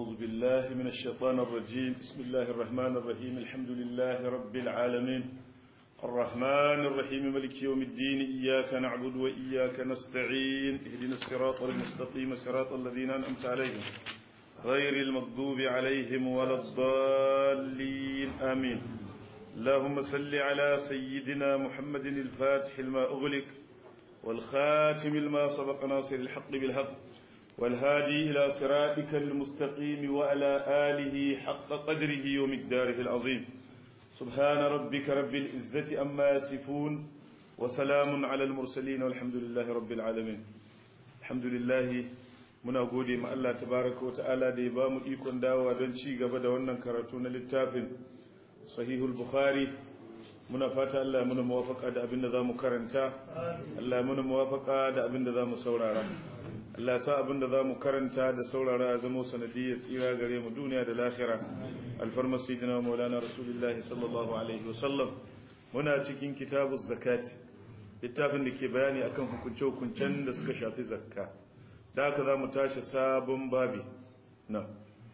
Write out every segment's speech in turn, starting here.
أعوذ بالله من الشيطان الرجيم بسم الله الرحمن الرحيم الحمد لله رب العالمين الرحمن الرحيم ملك يوم الدين إياك نعبد وإياك نستعين اهدنا الصراط المستقيم صراط الذين أنعمت عليهم غير المغضوب عليهم ولا الضالين آمين اللهم صل على سيدنا محمد الفاتح لما أغلق والخاتم لما سبق ناصر الحق بالحق والهادي إلى صراطك المستقيم وعلى آله حق قدره ومقداره العظيم سبحان ربك رب العزة أما يصفون وسلام على المرسلين والحمد لله رب العالمين الحمد لله muna gode ma Allah tabaraka wata'ala da ya ba mu ikon dawowa don ci gaba da wannan karatu na littafin sahihul bukhari muna fata Allah ya muna muwafaka da abin da za mu karanta Allah ya muna muwafaka da abin da za mu saurara Allah sa abin da za mu karanta da saurara ya zama sanadiyyar tsira gare mu duniya da lahira alfarmar sayyidina maulana rasulullahi sallallahu alaihi wasallam muna cikin kitabu zakati littafin da ke bayani akan hukunce-hukuncen da suka shafi zakka da haka za mu tashi sabon babi na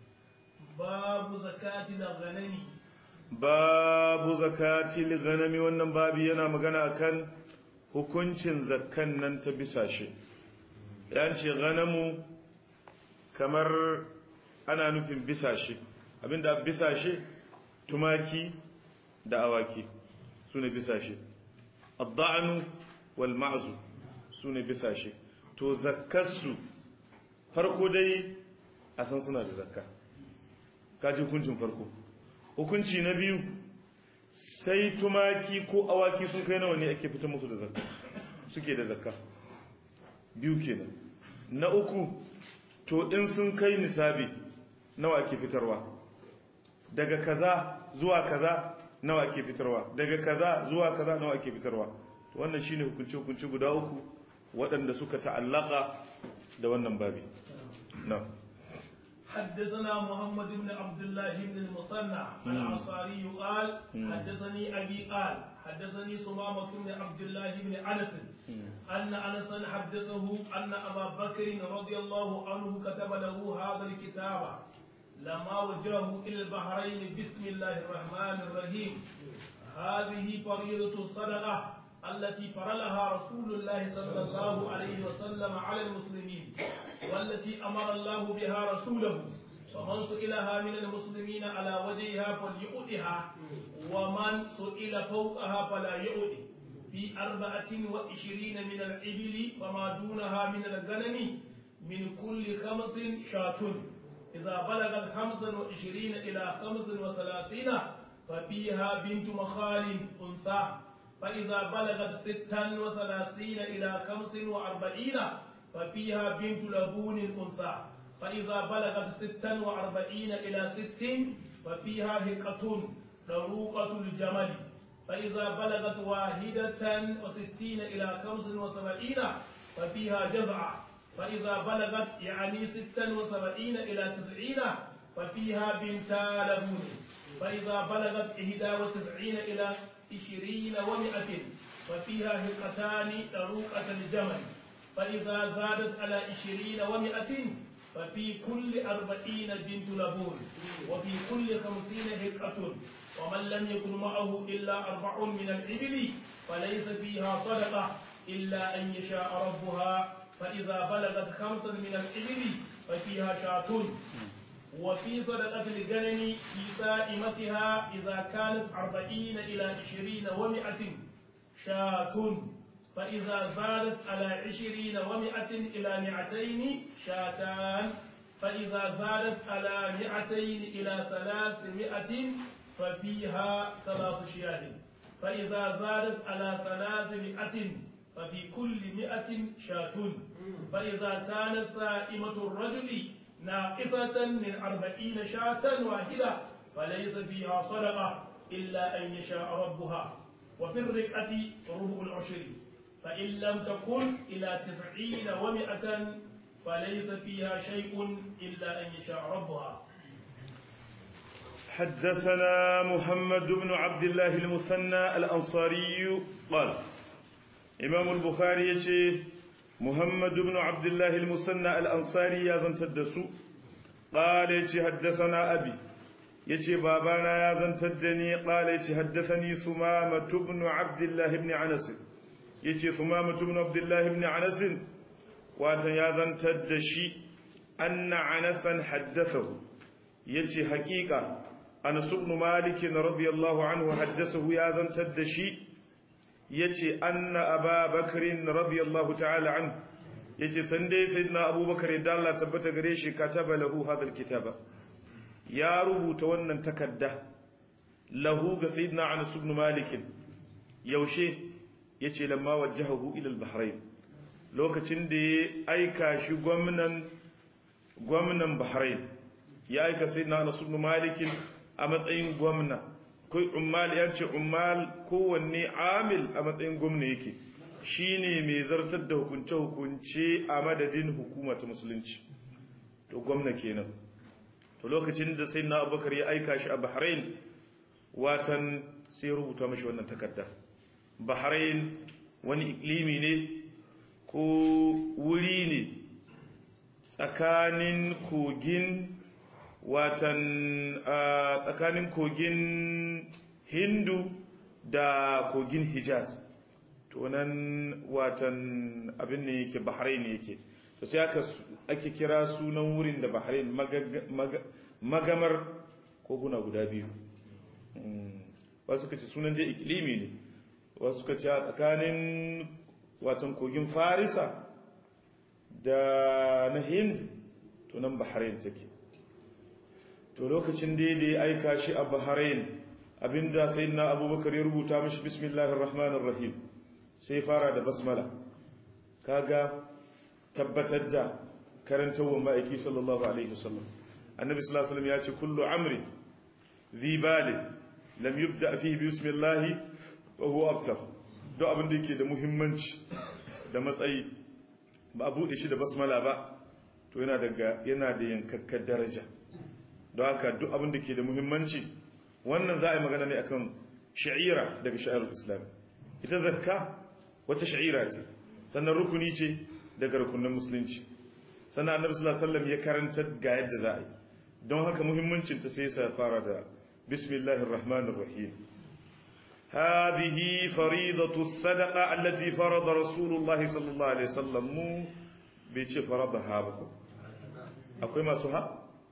babu zakati na ganani babu zakati ganami wannan babi yana magana akan hukuncin zakkan nan ta bisa shi ya ce ganamu kamar ana nufin bisa shi abinda bisa shi tumaki da awaki su ne bisa shi adda'anu wal ma'zu su ne bisa shi to zakkarsu farko dai a san suna da zakka kaji hukuncin farko hukunci na biyu sai tumaki ko awaki sun kai nawa ne ake fitar musu da zakka suke da zakka biyu kenan na uku to in sun kai nisabi nawa ake fitarwa daga kaza zuwa kaza nawa ake fitarwa daga kaza zuwa kaza nawa ake fitarwa to wannan shine hukunci hukunci guda uku waɗanda suka ta'allaka da wannan babi na حدثنا محمد بن عبد الله بن المصنع الأنصاري قال حدثني أبي قال حدثني سمامة بن عبد الله بن أنس أن أنسا حدثه أن أبا بكر رضي الله عنه كتب له هذا الكتاب لما وجهه إلى البحرين بسم الله الرحمن الرحيم هذه فريضة الصدقة التي فرلها رسول الله صلى الله عليه وسلم على المسلمين والتي أمر الله بها رسوله فمن سئلها من المسلمين على وجهها فليؤدها ومن سئل فوقها فلا يؤدي في أربعة وعشرين من الإبل وما دونها من الغنم من كل خمس شاة إذا بلغت خمسا وعشرين إلى خمس وثلاثين ففيها بنت مخال أنثى فإذا بلغت ستا وثلاثين إلى خمس وأربعين ففيها بنت لبون أنثى فإذا بلغت ستا وأربعين إلى ست ففيها هقة طروقة الجمل فإذا بلغت واحدة وستين إلى خمس وسبعين ففيها جذعة فإذا بلغت يعني ستا وسبعين إلى تسعين ففيها بنتا لبون فإذا بلغت إحدى وتسعين إلى عشرين ومائة وفيها هقتان طروقة الجمل فإذا زادت على عشرين ومائة ففي كل أربعين بنت لبون وفي كل خمسين هقة ومن لم يكن معه إلا أربع من الإبل فليس فيها صدقة إلا أن يشاء ربها فإذا بلغت خمسا من الإبل ففيها شاة وفي صدقة الغنم في سائمتها إذا كانت أربعين إلى عشرين ومائة شاة فإذا زادت على عشرين ومائة إلى مئتين شاتان فإذا زادت على مئتين إلى ثلاثمائة ففيها ثلاث شياه فإذا زادت على ثلاثمائة ففي كل مئة شاة فإذا كانت سائمة الرجل ناقصة من أربعين شاة واحدة فليس فيها صدقة إلا أن يشاء ربها وفي الرقعة ربع العشر فإن لم تكن إلى تسعين ومائة فليس فيها شيء إلا أن يشاء ربها حدثنا محمد بن عبد الله المثنى الأنصاري قال إمام البخاري يشي محمد بن عبد الله المثنى الأنصاري يا زنت الدسو qala yace haddathana abi yace babana ya zantar da ni qala yace haddathani sumama ibn abdullah ibn anas yace sumama ibn abdullah ibn anas watan ya zantar da shi anna anasan haddathahu yace haƙiƙa Anas ibn Malik radiyallahu anhu haddathahu ya zantar da shi yace anna Aba Bakr radiyallahu ta'ala anhu yace san dai sayyidina Abubakar da Allah tabbata gare shi kataba lahu hadal kitaba ya rubuta wannan takadda lahu ga sayyidina Anas ibn Malik yaushe yace lamma wajjahu ila al-Bahrain lokacin da ya aika shi gwamnan gwamnan Bahrain ya aika sayyidina Anas ibn Malik a matsayin gwamna kai ummal ya ce ummal kowanne amil a matsayin gwamna yake shine mai zartar da hukunce hukunce a madadin hukuma ta musulunci to gwamna kenan to lokacin da sayyidina Abubakar ya aika shi a Bahrain watan sai rubuta mashi wannan takarda Bahrain wani iklimi ne ko wuri ne tsakanin kogin watan tsakanin kogin hindu da kogin hijaz to nan watan abin ne yake bahrain yake to sai aka ake kira sunan wurin da bahrain magamar koguna guda biyu wasu kace sunan je iklimi ne wasu kace a tsakanin watan kogin farisa da na hind to nan bahrain take to lokacin da ya aika shi a bahrain abinda sayyidina abubakar ya rubuta mishi bismillahir rahmanir rahim sai fara da basmala kaga tabbatar da karantawar ma'aiki sallallahu alaihi wasallam annabi sallallahu alaihi wasallam ya ce kullu amri zi bali lam yubda fihi bismillah wa huwa aftar duk abin da yake da muhimmanci da matsayi ba a bude shi da basmala ba to yana daga yana da yankakkar daraja don haka duk abin da ke da muhimmanci wannan za a yi magana ne akan sha'ira daga sha'irul islam ita zakka wata sha'ira ce sannan rukuni ce daga rukunin musulunci sannan annabi sallallahu alaihi wasallam ya karanta ga yadda za a yi don haka muhimmancin ta sai ya fara da bismillahir rahmanir rahim هذه فريضة الصدقة التي فرض رسول الله صلى الله عليه وسلم مو بيتش فرضها بكم أقوي ما سها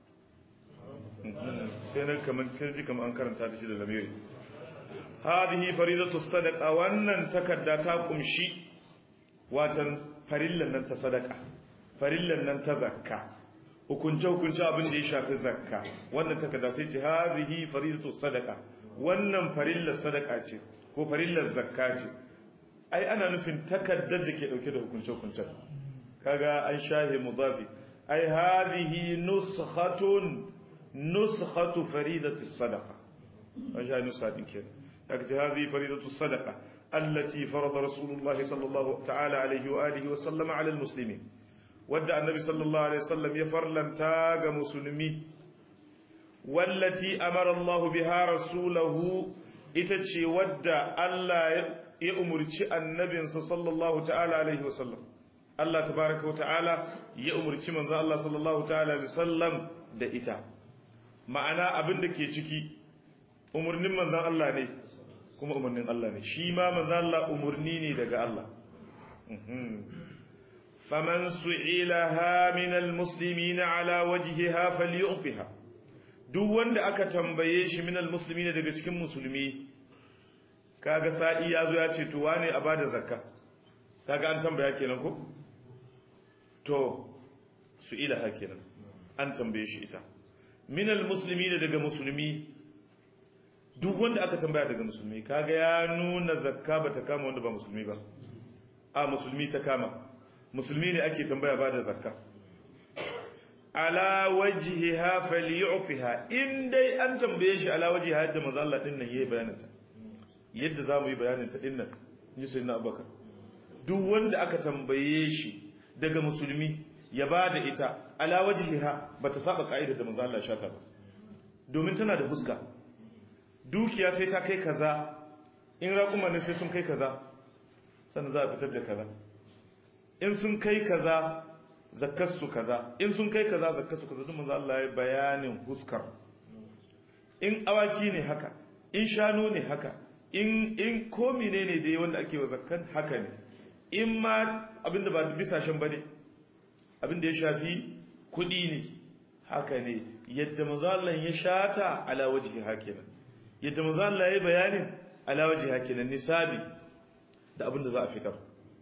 سينا كمان كنجي كمان أنكرن تاتي da lamiri هذه فريضة الصدقة وأن تكدا تاكم شي واتن farillan nan ta sadaka farillan nan ta zakka hukunce hukunce abin da ya shafi zakka wannan takarda sai ce hazihi faridatu sadaka wannan farillar sadaka ce ko farillar zakka ce ai ana nufin takaddar da ke dauke da hukunce hukunce kaga an shahe mudafi ai hazihi nuskhatun nuskhatu faridati sadaqa an shahe nuskhatin kenan kaga hazihi faridatu sadaqa التي فرض رسول الله صلى الله تعالى عليه وآله وسلم على المسلمين ودع النبي صلى الله عليه وسلم يفرلم تاج مسلمي والتي أمر الله بها رسوله إتتشي ودع ألا يأمر النبي صلى الله تعالى عليه وسلم الله تبارك وتعالى يأمر من الله صلى الله تعالى عليه وسلم da ita ma'ana abin da ke ciki umarnin manzon Allah ne kuma umarnin Allah ne shi ma manzo Allah umarni ne daga Allah faman su'ilaha min almuslimin ala wajhiha falyu'fiha duk wanda aka tambaye shi min almuslimin daga cikin musulmi kaga sa'i yazo ya ce to wane a bada zakka kaga an tambaya kenan ko to su'ilaha kenan an tambaye shi ita min almuslimin daga musulmi duk wanda aka tambaya daga musulmi kaga ya nuna zakka ba ta kama wanda ba musulmi ba a musulmi ta kama musulmi ne ake tambaya ba da zakka ala wajhiha falyu'fiha in dai an tambaye shi ala wajhiha yadda manzo Allah din nan yayi bayanin ta yadda zamu yi bayanin ta din nan ji sai na Abubakar duk wanda aka tambaye shi daga musulmi ya bada ita ala wajhiha bata saba kaida da manzo Allah shata ba domin tana da fuska dukiya sai ta kai kaza in raƙuma ne sai sun kai kaza sannan za a fitar da kaza in sun kai kaza zakkarsu kaza in sun kai kaza zakkarsu kaza duk manzo Allah ya bayanin huskar in awaki ne haka in shanu ne haka in in ko menene dai wanda ake wa zakkan haka ne in ma abinda ba bisashen bane abinda ya shafi kudi ne haka ne yadda manzo Allah ya shata ala wajhi hakinan yadda manzo Allah ya bayanin ala wajhi hakinan nisabi da abinda za a fitar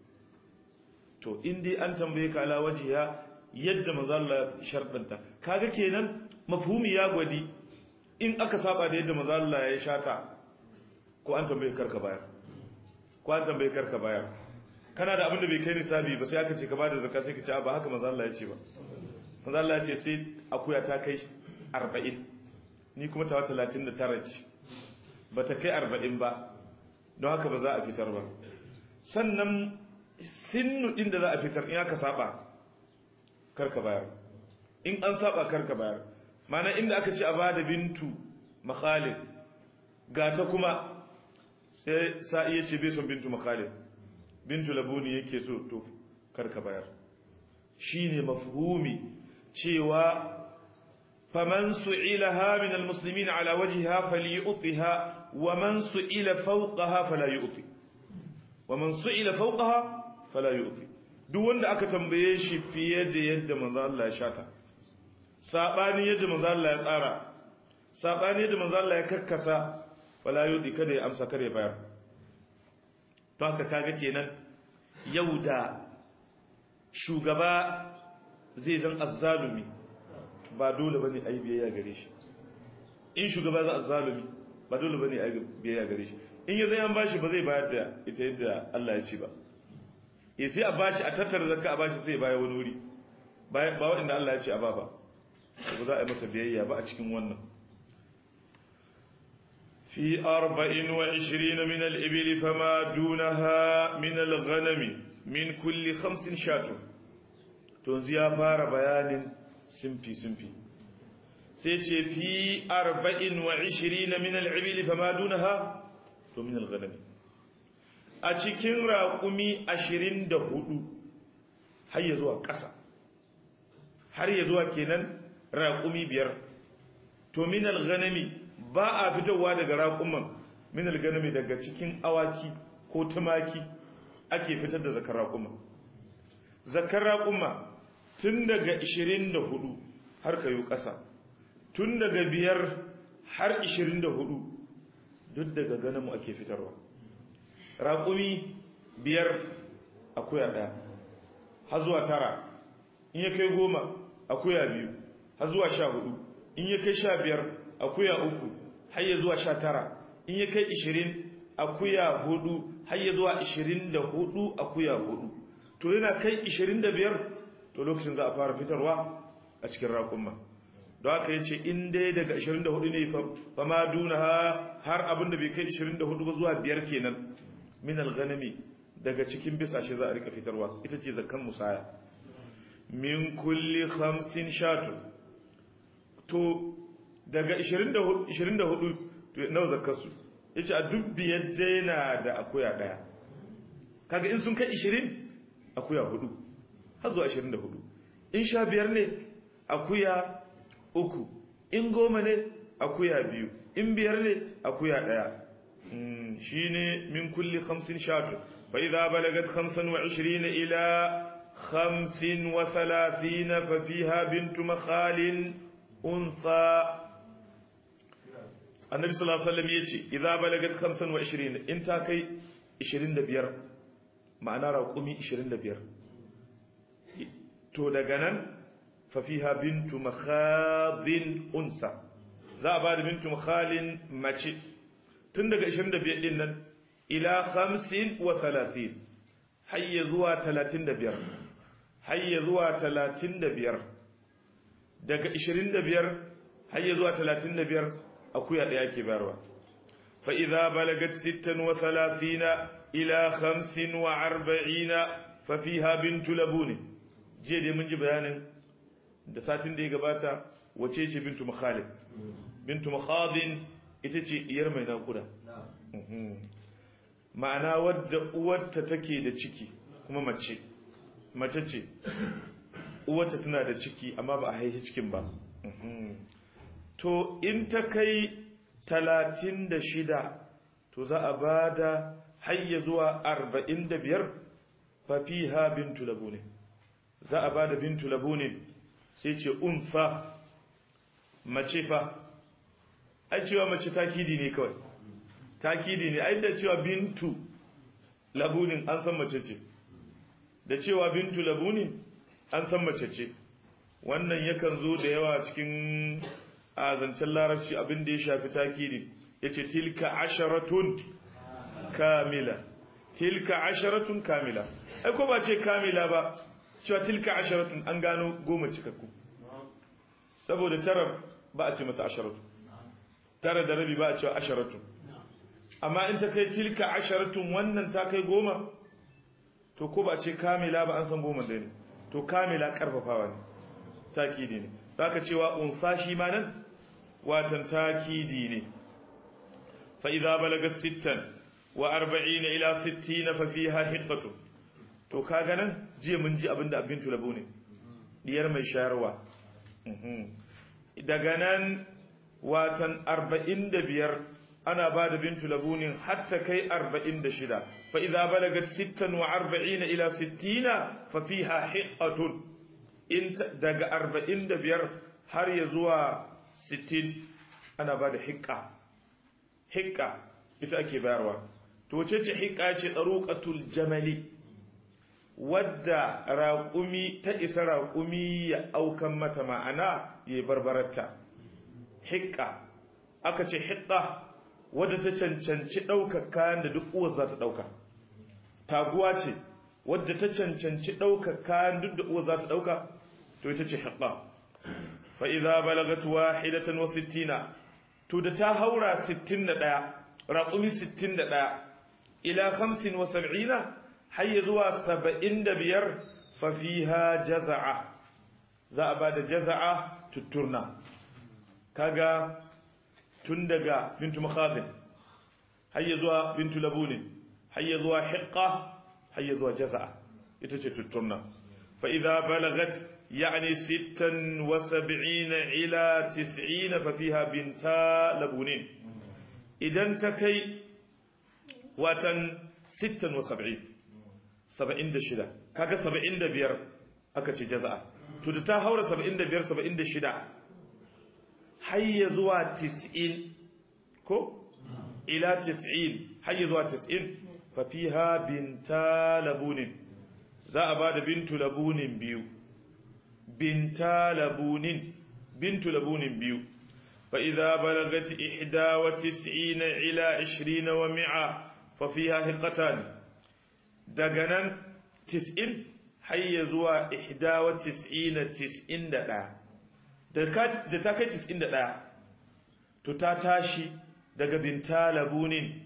to in dai an tambaye ka ala wajhiha yadda manzo Allah ya shardanta kaga kenan mafhumi ya gwadi in aka saba da yadda manzo Allah ya shata ko an tambaye karka bayar ko an tambaye karka bayar kana da abin da bai kai nisabi ba sai aka ce ka bada zakka sai ka ce ba haka manzo Allah ya ce ba manzo Allah ya ce sai akuya ta kai 40 ni kuma ta 39 ce bata kai 40 ba don haka ba za a fitar ba sannan sinnu din da za a fitar in aka saba karka bayar in an saba karka bayar mana inda aka ce a bada bintu makhalid ga ta kuma sai sa'i ya ce bai son bintu makhalid bintu labuni yake so to karka bayar shine mafhumi cewa faman su'ilaha min almuslimin ala wajhiha falyu'tiha wa man su'ila fawqaha fala yu'ti wa man su'ila fawqaha fala yu'ti duk wanda aka tambaye shi fiye da yadda manzo Allah ya shata sabani yadda manzo Allah ya tsara sabani yadda manzo Allah ya kakkasa fala yu'ti kada ya amsa kada ya bayar to haka kaga kenan yau da shugaba zai zan azzalumi ba dole bane ayi biyayya gare shi in shugaba za azzalumi ba dole bane ayi biyayya gare shi in ya zai an bashi ba zai bayar da ita yadda Allah ya ce ba ya sai a bashi a tattara zakka a bashi sai ya baya wani wuri ba waɗanda Allah ya ce a ba ba ba za a yi masa biyayya ba a cikin wannan في أربع وعشرين من الإبل فما دونها من الغنم من كل خمس شاة تنزي فار بيان سمفي سمفي سيتي في أربع وعشرين من الإبل فما دونها من الغنم أتكين راقمي عشرين دهدو هيا زوا كسا هيا زوا كينان راقمي بير تو من الغنم ba a fitowa daga raƙuman min alganami daga cikin awaki ko tumaki ake fitar da zakar raƙuma zakar raƙuma tun daga 24 har kayo ƙasa tun daga biyar har 24 duk daga ganamu ake fitarwa raƙumi biyar akuya ɗaya har zuwa tara in ya kai goma akuya biyu har zuwa sha hudu in ya kai sha biyar akuya uku har ya zuwa sha tara in ya kai ishirin akuya hudu har ya zuwa ishirin da hudu akuya hudu to yana kai ishirin da biyar to lokacin za a fara fitarwa a cikin raƙumma don haka ya ce in dai daga ishirin da hudu ne fa ma duna har abin da bai kai ishirin da hudu ba zuwa biyar kenan min alghanami daga cikin bisashe za a rika fitarwa ita ce zakkan musaya min kulli khamsin shatu to daga 24 nawa zakarsu ya ce a duk biyar daina da akuya daya kaga in sun kai 20 akuya hudu har zuwa 24 in sha biyar ne akuya uku in goma ne akuya biyu in biyar ne akuya daya shi ne min kulli hamsin shatu fa idza balagat 25 ila 35 fa fiha bintu makhalin unsa annabi sallallahu alaihi wasallam yace idza balagat 25 in ta kai 25 ma'ana raqumi 25 to daga nan fa fiha bintu makhadin unsa za a bada bintu makhalin mace tun daga 25 din nan ila 35 hayya zuwa 35 hayya zuwa 35 daga 25 hayya zuwa 35 akuya daya ke bayarwa fa idza balagat 36 ila 45 fa fiha bintu labuni je dai mun ji bayanin da satin da ya gabata wace ce bintu makhalid bintu makhadin ita ce iyar mai nakuda ma'ana wadda uwarta take da ciki kuma mace mace ce uwata tana da ciki amma ba a haihi cikin ba to in ta kai talatin da shida to za a ba da hayya zuwa arba'in da biyar fafiha bintu labune za a ba da bintu labune sai ce unfa mace fa ai cewa mace takidi ne kawai takidi ne ai da cewa bintu labunin an san mace ce da cewa bintu labunin an san mace ce wannan yakan zo da yawa cikin azancen larabci abin da ya shafi takidi yace tilka asharatun kamila tilka asharatun kamila ai ko ba ce kamila ba cewa tilka asharatun an gano goma cikakku saboda tara ba a ce mata asharatu tara da rabi ba a cewa asharatu amma in ta kai tilka asharatun wannan ta kai goma to ko ba a ce kamila ba an san goma da ne to kamila karfafawa ne takidi ne zaka cewa unsa shi ma nan watan takidi ne fa idza balaga sittan wa arba'ina ila sittina fa fiha hiqqatu to kaga nan jiya mun ji abinda abin tulabu ne diyar mai shayarwa daga nan watan arba'in da biyar ana ba da bintu labunin hatta kai arba'in da shida fa idza balagat sittan wa arba'ina ila sittina fa fiha hiqqatun in daga arba'in da biyar har ya zuwa sittin ana ba da hiqqa hiqqa ita ake bayarwa to ce ce hiqqa ce daruqatul jamali wadda raƙumi ta isa raƙumi ya aukan mata ma'ana ya barbararta hiƙa aka ce hiƙa wadda ta cancanci ɗaukar kayan da duk uwar za ta ɗauka taguwa ce wadda ta cancanci ɗaukar kayan duk da uwar za ta ɗauka to ita ce hiƙa fa'iza balagat wahidatan wa sittina to da ta haura sittin da ɗaya raƙumi sittin da ɗaya ila hamsin wa sab'ina har ya zuwa saba'in da biyar fafiha jaza'a za a ba da jaza'a tutturna kaga tun daga bintu makhazin har ya zuwa bintu labunin har ya zuwa hiqqa har ya zuwa jaza'a ita ce tutturna fa idza balagat yani sittan wa sab'ina ila tis'ina fa fiha binta labunin idan ta kai watan sittan wa sab'in saba'in da shida kaga saba'in da biyar aka ce jaza'a to da ta haura saba'in da biyar saba'in da shida hayya zuwa tis'in ko ila tis'in hayya zuwa tis'in fa fiha binta labunin za a bada bintu labunin biyu binta labunin bintu labunin biyu fa idza balagat ihda wa tis'ina ila 20 wa mi'a fa fiha hiqatan daga nan tis'in hayya zuwa ihda wa tis'ina tis'in da ɗaya da ta kai tis'in da ɗaya to ta tashi daga binta labunin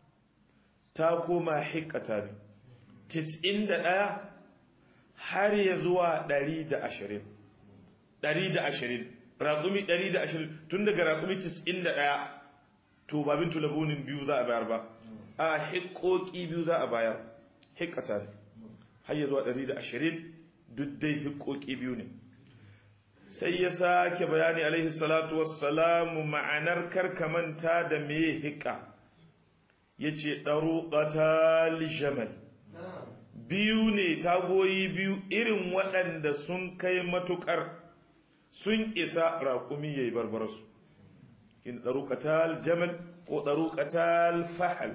ta koma hikata ne tis'in da ɗaya har ya zuwa ɗari da ashirin ɗari da ashirin raƙumi ɗari da ashirin tun daga raƙumi tis'in da ɗaya to ba bintu labunin biyu za a bayar ba a hikoki biyu za a bayar hikata ne har ya zuwa ɗari da ashirin duk dai hikoki biyu ne sai ya sake bayani alaihi salatu wassalamu ma'anar karkamanta da me hika ya ce ɗaruƙata lishamal biyu ne tagoyi biyu irin waɗanda sun kai matuƙar sun isa raƙumi ya yi barbararsu in ɗaruƙata jamal ko ɗaruƙata fahal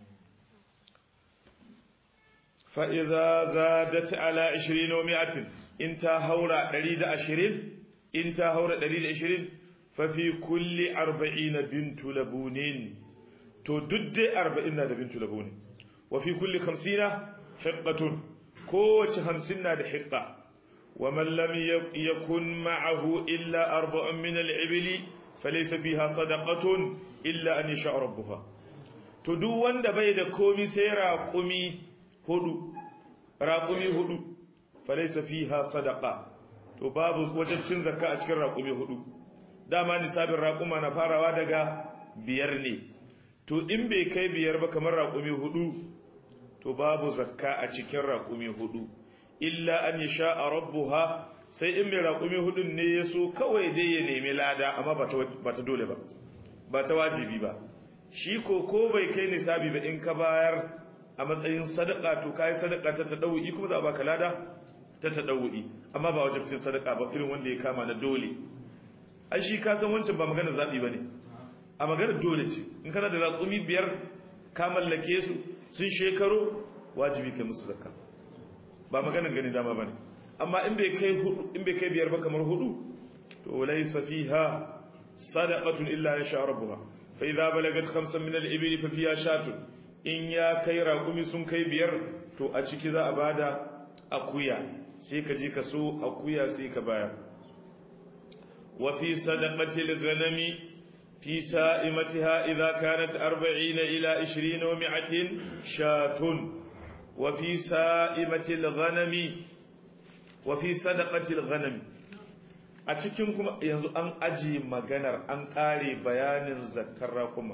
fa'iza zadat ala 20 wa mi'atin in ta haura 120 in ta haura 120 fa fi kulli 40 bintu labunin to duk dai 40 na da bintu labunin wa fi kulli 50 hiqqatun kowace 50 na da hiqqa wa man lam yakun ma'ahu illa arba'un min al-ibli falaysa fiha sadaqatun illa an yasha rabbuha to duk wanda bai da komi sai raƙumi hudu raƙumi hudu falaisa fiha sadaqa to babu wajen cin zakka a cikin raƙumi hudu dama nisabin raƙuma na farawa daga biyar ne to in bai kai biyar ba kamar raƙumi hudu to babu zakka a cikin raƙumi hudu illa an yasha rabbuha sai in mai raƙumi hudun ne ya so kawai dai ya nemi lada amma ba ta dole ba ba ta wajibi ba shi ko ko bai kai nisabi ba in ka bayar a matsayin sadaka to kai sadaka ta tadawu'i kuma za a baka lada ta tadawu'i amma ba wajibcin sadaka ba irin wanda ya kama na dole ai shi ka san wancan ba magana zabi bane a magana dole ce in kana da raƙumi biyar ka mallake su sun shekaro wajibi kai musu zakka ba maganar gani dama bane amma in bai kai hudu in bai kai biyar ba kamar hudu to laysa fiha sadaqatun illa yasha rabbuha fa idza balagat khamsan min al-ibli fa fiha shatun in ya kai raƙumi sun kai biyar to a ciki za a bada akuya sai ka je ka so akuya sai ka bayar wa fi sadaqati al-ghanami fi sa'imatiha idza kanat 40 ila 20 wa 100 shatun wa fi sa'imati al-ghanami wa fi sadaqati al-ghanami a cikin kuma yanzu an aji maganar an kare bayanin zakkar rakuma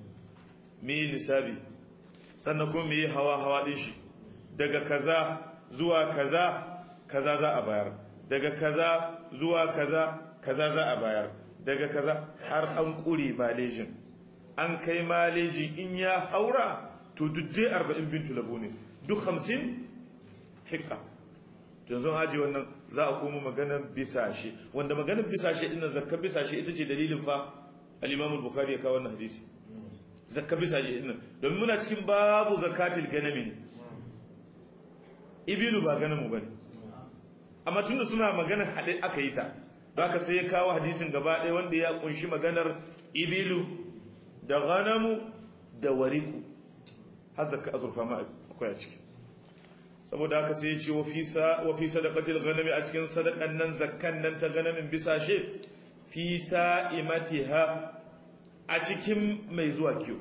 me nisabi sannan kuma me hawa hawa din shi daga kaza zuwa kaza kaza za a bayar daga kaza zuwa kaza kaza za a bayar daga kaza har an kure malejin an kai maleji in ya haura to duk dai 40 bintu labo ne duk 50 hikka yanzu aji wannan za a koma maganar bisashe wanda maganar bisashe din zakka bisashe ita ce dalilin fa al-Imam al-Bukhari ya kawo wannan hadisi zakka bisashe din domin muna cikin babu zakatul ganami ne ibilu ba ganamu bane amma tunda suna maganar hade aka yi ta zaka sai ya kawo hadisin gaba ɗaya wanda ya kunshi maganar ibilu da ganamu da wariku har zakka azurfa ma akwai a ciki saboda haka sai ya ce wa fi sadaqatil ghanami a cikin sadakan nan zakkan nan ta ganamin bisa she fi sa'imatiha a cikin mai zuwa kiyo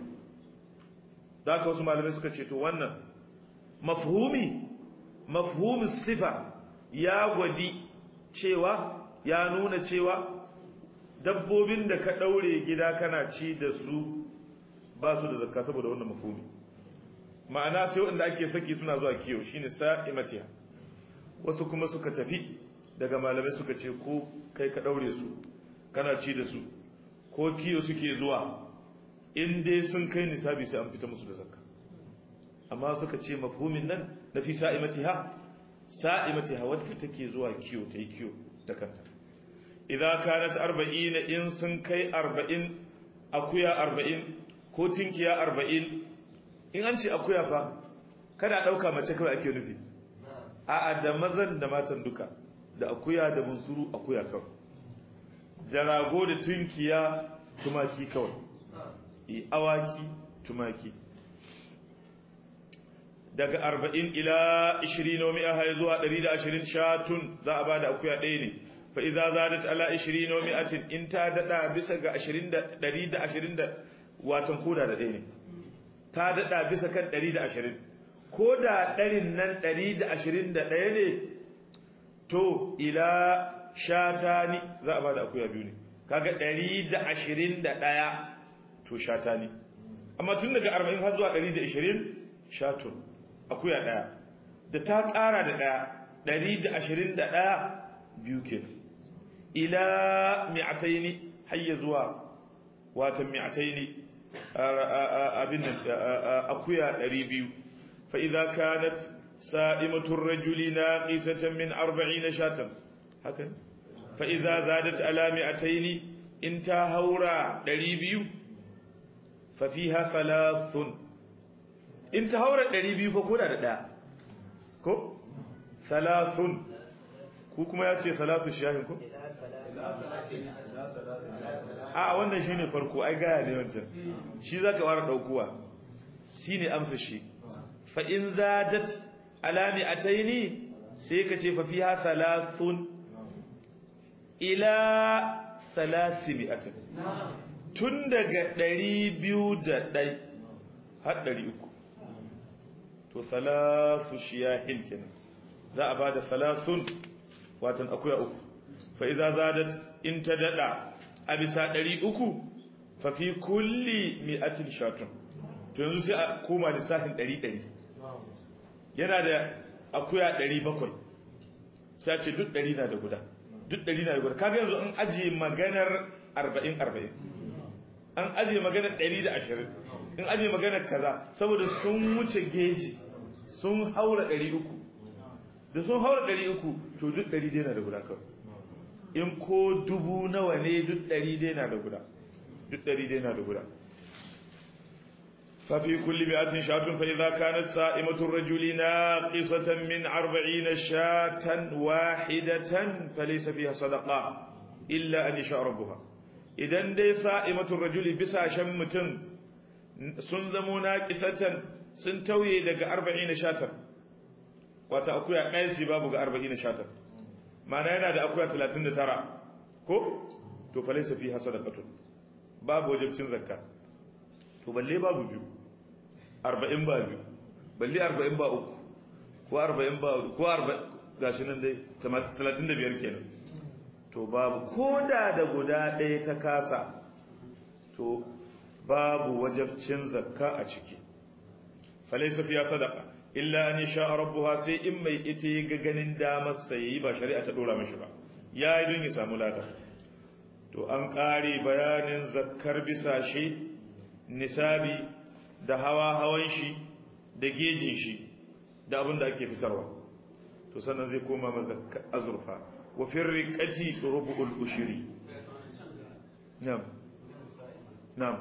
zaka wasu malamai suka ce to wannan mafhumi mafhumi sifa ya gwadi cewa ya nuna cewa dabbobin da ka daure gida kana ci da su ba su da zakka saboda wannan mafhumi ma'ana sai wanda ake saki suna zuwa kiyo shine sa'imatiha wasu kuma suka tafi daga malamai suka ce ko kai ka daure su kana ci da su ko kiyo suke zuwa in dai sun kai nisabi sai an fita musu da zakka amma suka ce mafhumin nan na fi sa'imatiha sa'imatiha wadda take zuwa kiyo ta yi kiyo da kanta idan kanat 40 in sun kai 40 akuya 40 ko tinkiya 40 in an ce akuya fa kada dauka mace kawai ake nufi a'a da mazan da matan duka da akuya da bunsuru akuya kawai da rago da tunkiya tumaki kawai i awaki tumaki daga 40 ila 20 wa mi'a hay zuwa 120 shatun za a bada akuya ɗaya ne fa idza zadat ala 20 wa mi'atin in ta dada bisa ga 20 da 120 da watan koda da ɗaya ne ta daɗa bisa kan 120 ko da ɗarin nan 121 ne to ila shatani za a ba da akuya biyu ne kaga 121 to shatani amma tun daga 40 har zuwa 120 shatun akuya ɗaya da ta ƙara da ɗaya 121 biyu ke ila mi'ataini hayya zuwa watan mi'ataini abin nan akuya 200 fa idza kanat sa'imatu ar-rajuli naqisatan min 40 shatan hakan fa idza zadat ala mi'atayn in ta haura 200 fa fiha thalathun in ta haura 200 fa koda da daya ko thalathun ku kuma yace thalathu shahin ko a wannan shine farko ai gaya ne wancan shi zaka fara daukuwa shine amsa shi fa in zadat alami ataini sai ka ce fa fiha thalathun ila thalathimi'atin tun daga 201 har 300 to thalathu shiyahin kenan za a bada thalathun watan akuya uku fa idza zadat in ta dada a bisa ɗari uku fafi kulli mi'atin shatun to yanzu sai a koma lissafin ɗari ɗari yana da akuya ɗari bakwai sai ce duk ɗari na da guda duk ɗari na da guda kaga yanzu an ajiye maganar arba'in arba'in an ajiye maganar ɗari da ashirin in ajiye maganar kaza saboda sun wuce geji sun haura ɗari uku da sun haura ɗari uku to duk ɗari dai na da guda kawai in ko dubu nawa ne duk ɗari dai na da guda duk ɗari dai na da guda ففي كل مئة شاة فإذا كانت سائمة الرجل ناقصة من أربعين شاة واحدة فليس فيها صدقة إلا أن يشاء ربها إذن دي سائمة الرجل بسا شمتن سنزمو ناقصة سنتوي لك أربعين شاة وتأكويا قيسي بابك أربعين شاة معنى هنا دا أكويا ثلاثين ترى كو تو فليس فيها صدقة باب وجبتين زكاة to balle babu biyu arba'in ba biyu balle arba'in ba uku ko arba'in ba ko arba'in gashi nan dai talatin da biyar kenan to babu ko da da guda ɗaya ta kasa to babu wajabcin zakka a ciki falaisa fiya sadaka illa an sha rabbuha sai in mai ita ga ganin damar sai ba shari'a ta dora mashi ba ya yi don ya samu lada to an ƙare bayanin zakkar bisa shi nisabi da hawa hawan shi da gejin shi da abin da ake fitarwa to sannan zai koma maza azurfa wa fi riqati rubu'ul ushri na'am na'am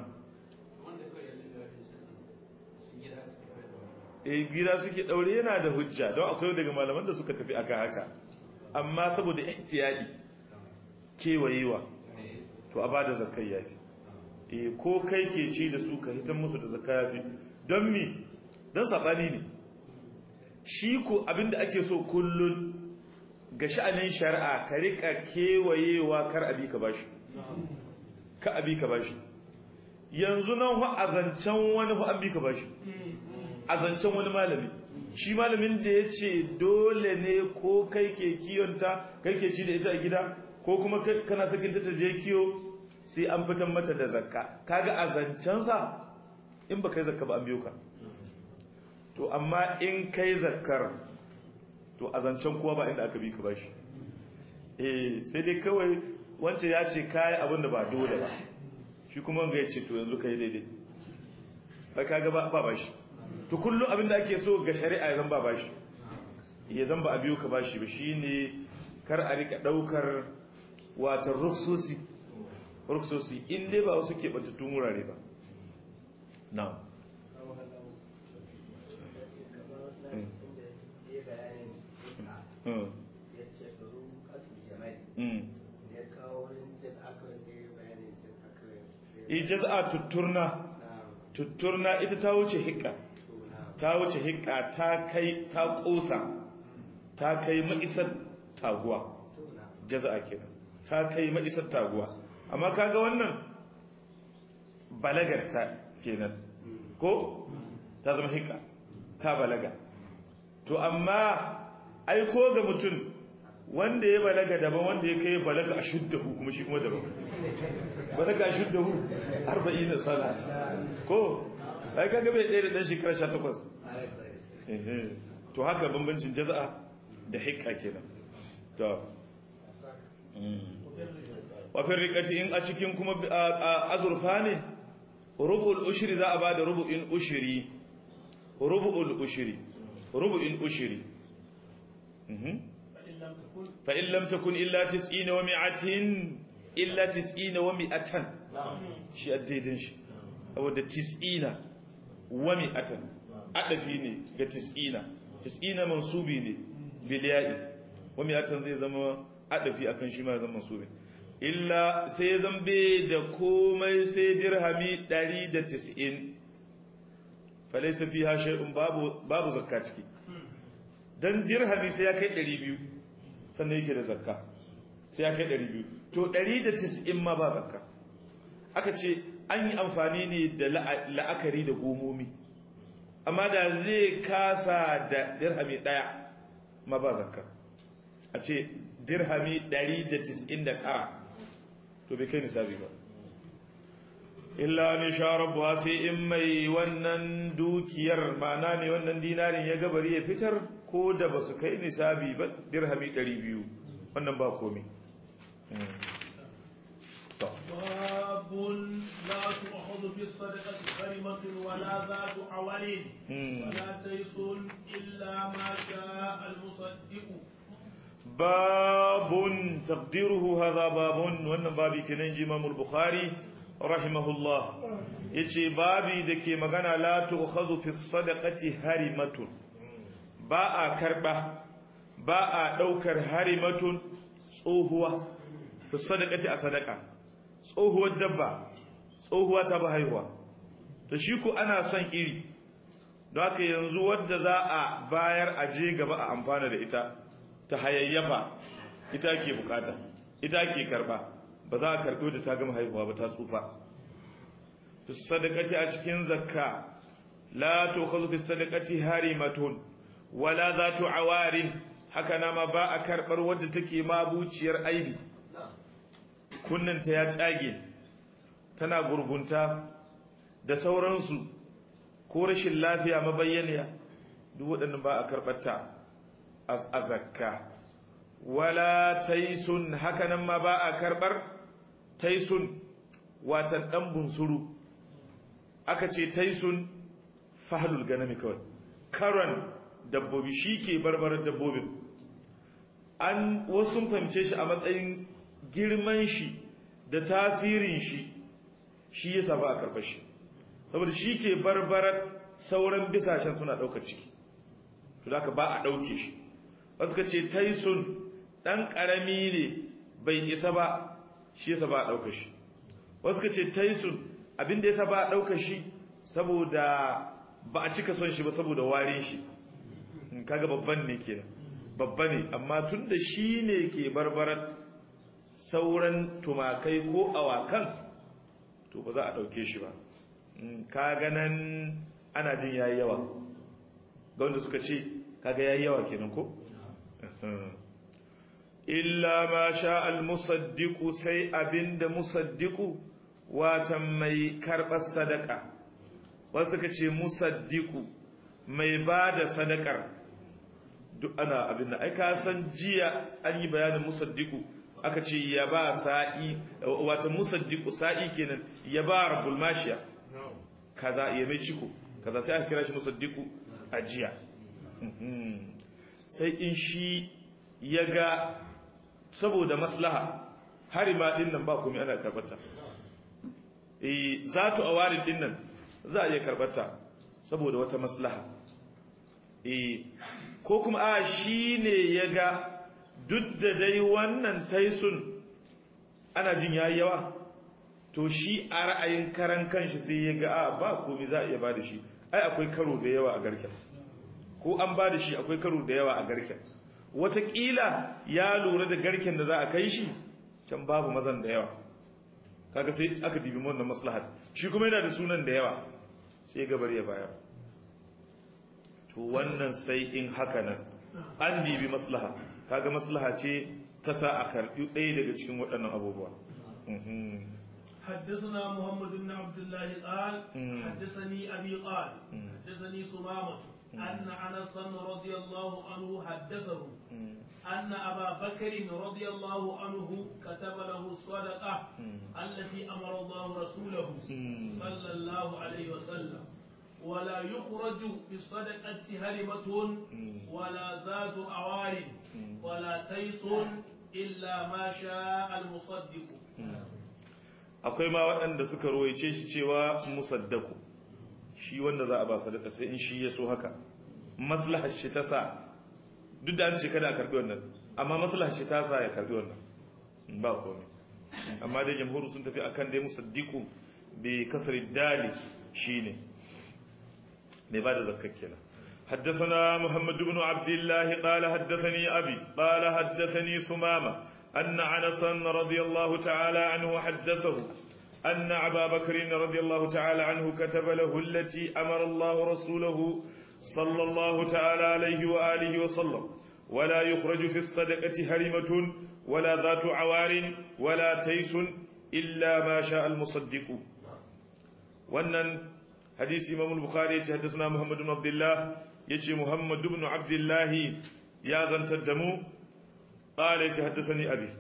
eh gida suke daure yana da hujja don akwai daga malaman da suka tafi aka haka amma saboda ihtiyadi kewayewa to a bada zakai yafi eh ko kai ke ci da su ka hitan musu da zakka yafi don mi don sabani ne shi ko abinda ake so kullun ga sha'anin shari'a ka rika kewayewa kar abi ka bashi ka abi ka bashi yanzu nan fa azancan wani fa abi ka bashi azancan wani malami shi malamin da ya ce dole ne ko kai ke kiyonta kai ke ci da ita a gida ko kuma kana sakin ta je kiyo sai an fitan mata da zakka kaga a zancensa in ba kai zakka ba an biyo ka to amma in kai zakkar to a zancen kowa ba inda aka bi ka bashi eh sai dai kawai wancan ya ce kai abin da ba dole ba shi kuma wanga ya ce to yanzu kai daidai ba kaga ba ba bashi to kullum abin da ake so ga shari'a ya zan ba bashi ya zan ba a biyo ka bashi ba shine kar a rika daukar wata rufsusi ruksosi in dai ba wasu keɓantattun wurare ba na ijaz'a tutturna tutturna ita ta wuce hikka ta wuce hikka ta kai ta kosa ta kai ma'isar taguwa jaza'a kenan ta kai ma'isar taguwa amma kaga wannan balagarta kenan ko ta zama hika ta balaga to amma ai ko ga mutum wanda ya balaga daban wanda ya kai balaga ashuddahu kuma shi kuma daban balaga ashuddahu 40 sana ko ai kaga bai ɗaya da dan shekara 18 eh to haka bambancin jaza'a da hikka kenan to wafin rikati in a cikin kuma azurfa ne rubu'ul ushiri za a ba da rubu'in ushiri rubu'ul ushiri rubu'in ushiri fa in lam takun illa tis'ina wa mi'atin illa tis'ina wa mi'atan shi addaidin shi saboda tis'ina wa mi'atan adafi ne ga tis'ina tis'ina mansubi ne bil ya'i wa mi'atan zai zama adafi akan shi ma zama mansubi illa sai zambe da komai sai dirhami 190 falaisa fiha shay'un babu babu zakka ciki dan dirhami sai ya kai 200 sannan yake da zakka sai ya kai 200 to 190 ma ba zakka aka ce an yi amfani ne da la'akari da gomomi amma da zai kasa da dirhami daya ma ba zakka a ce dirhami 199 to bai kai nisabi ba illa ni sha rabbuha sai in mai wannan dukiyar mana ne wannan dinarin ya gabari ya fitar ko da ba su kai nisabi ba dirhami 200 wannan ba komai باب لا تؤخذ في الصدقة كلمة ولا ذات عول ولا تيس إلا ما شاء المصدق باب تقديره هذا باب وان بابي كنن امام البخاري رحمه الله yace babi dake magana la tu'khadhu fi sadaqati harimatun ba a karba ba a daukar harimatun tsohuwa fi sadaqati a sadaka tsohuwar dabba tsohuwa ta ba haihuwa to shi ku ana son iri don haka yanzu wadda za a bayar a je gaba a amfana da ita ta hayayyafa ita ke bukata ita ke karba ba za a karɓo da ta gama haihuwa ba ta tsufa fi sadaqati a cikin zakka la tukhadhu fi sadaqati harimatun wala zatu awarin haka nama ba a karbar wadda take mabuciyar aibi kunnanta ya tsage tana gurgunta da sauransu ko rashin lafiya mabayyaniya duk waɗannan ba a karɓarta a zakka wala taisun hakanan ma ba a karɓar taisun watan ɗan bunsuru aka ce taisun fahalul ganami kawai karon dabbobi shi ke barbarar dabbobin an wasu fahimce shi a matsayin girman shi da tasirin shi shi ya saba a karɓar shi saboda shi ke barbarar sauran bisashen suna ɗaukar ciki to da ba a ɗauke shi wasu ka ce taisun ɗan ƙarami ne bai isa ba shi yasa ba a ɗaukar shi wasu ka ce taisun abinda yasa ba a ɗaukar shi saboda ba a cika son shi ba saboda warin shi kaga babban ne kenan babba ne amma tun da shi ne ke barbarar sauran tumakai ko awakan to ba za a ɗauke shi ba kaga nan ana jin yayi yawa ga wanda suka ce kaga yayi yawa kenan ko illa ma sha al musaddiqu sai abinda musaddiqu watan mai karbar sadaka wasu suka ce musaddiqu mai bada sadakar duk ana abin da ai ka san jiya an yi bayanin musaddiqu aka ce ya ba sa'i watan musaddiqu sa'i kenan ya ba rabbul mashiya kaza ya mai ciko kaza sai aka kira shi musaddiqu a jiya sai in shi ya ga saboda maslaha harima din nan ba komai ana karbata eh zatu awarin din nan za a iya karbata saboda wata maslaha eh ko kuma a shine ya ga duk da dai wannan taisun ana jin yayi yawa to shi a ra'ayin karan kanshi sai ya ga a ba komai za a iya bada shi ai akwai karo da yawa a garken ko an bada shi akwai karo da yawa a garken wataƙila ya lura da garken da za a kai shi can babu mazan da yawa kaga sai aka dibi wannan maslahat shi kuma yana da sunan da yawa sai gabar ya bayar to wannan sai in haka nan an dibi maslaha kaga maslaha ce ta sa a karɓi ɗaya daga cikin waɗannan abubuwa حدثنا محمد بن عبد الله قال حدثني أبي قال حدثني سمامة أن أنس رضي الله عنه حدثه أن أبا بكر رضي الله عنه كتب له الصدقة التي أمر الله رسوله صلى الله عليه وسلم ولا يخرج بالصدقة هرمة ولا ذات عوار ولا تيس إلا ما شاء المصدق akwai ma waɗanda suka ruwaice shi cewa musaddaku shi wanda za a ba sadaka sai in shi ya so haka maslahar shi ta sa duk da an ce kada a karbi wannan amma maslahar shi ta sa ya karbi wannan ba komai amma dai jamhuru sun tafi akan dai musaddiku bi kasri dali shine mai bada zakkar kenan حدثنا محمد بن عبد الله قال حدثني أبي قال حدثني سمامة أن عنسا رضي الله تعالى عنه حدثه أن أبا بكر رضي الله تعالى عنه كتب له التي أمر الله رسوله صلى الله تعالى عليه وآله وسلم ولا يخرج في الصدقة هرمة ولا ذات عوار ولا تيس إلا ما شاء المصدق wannan hadisi imam al-bukhari yace haddathana muhammad ibn abdullah yace muhammad ibn abdullah ya zantar da mu qala yace haddathani abi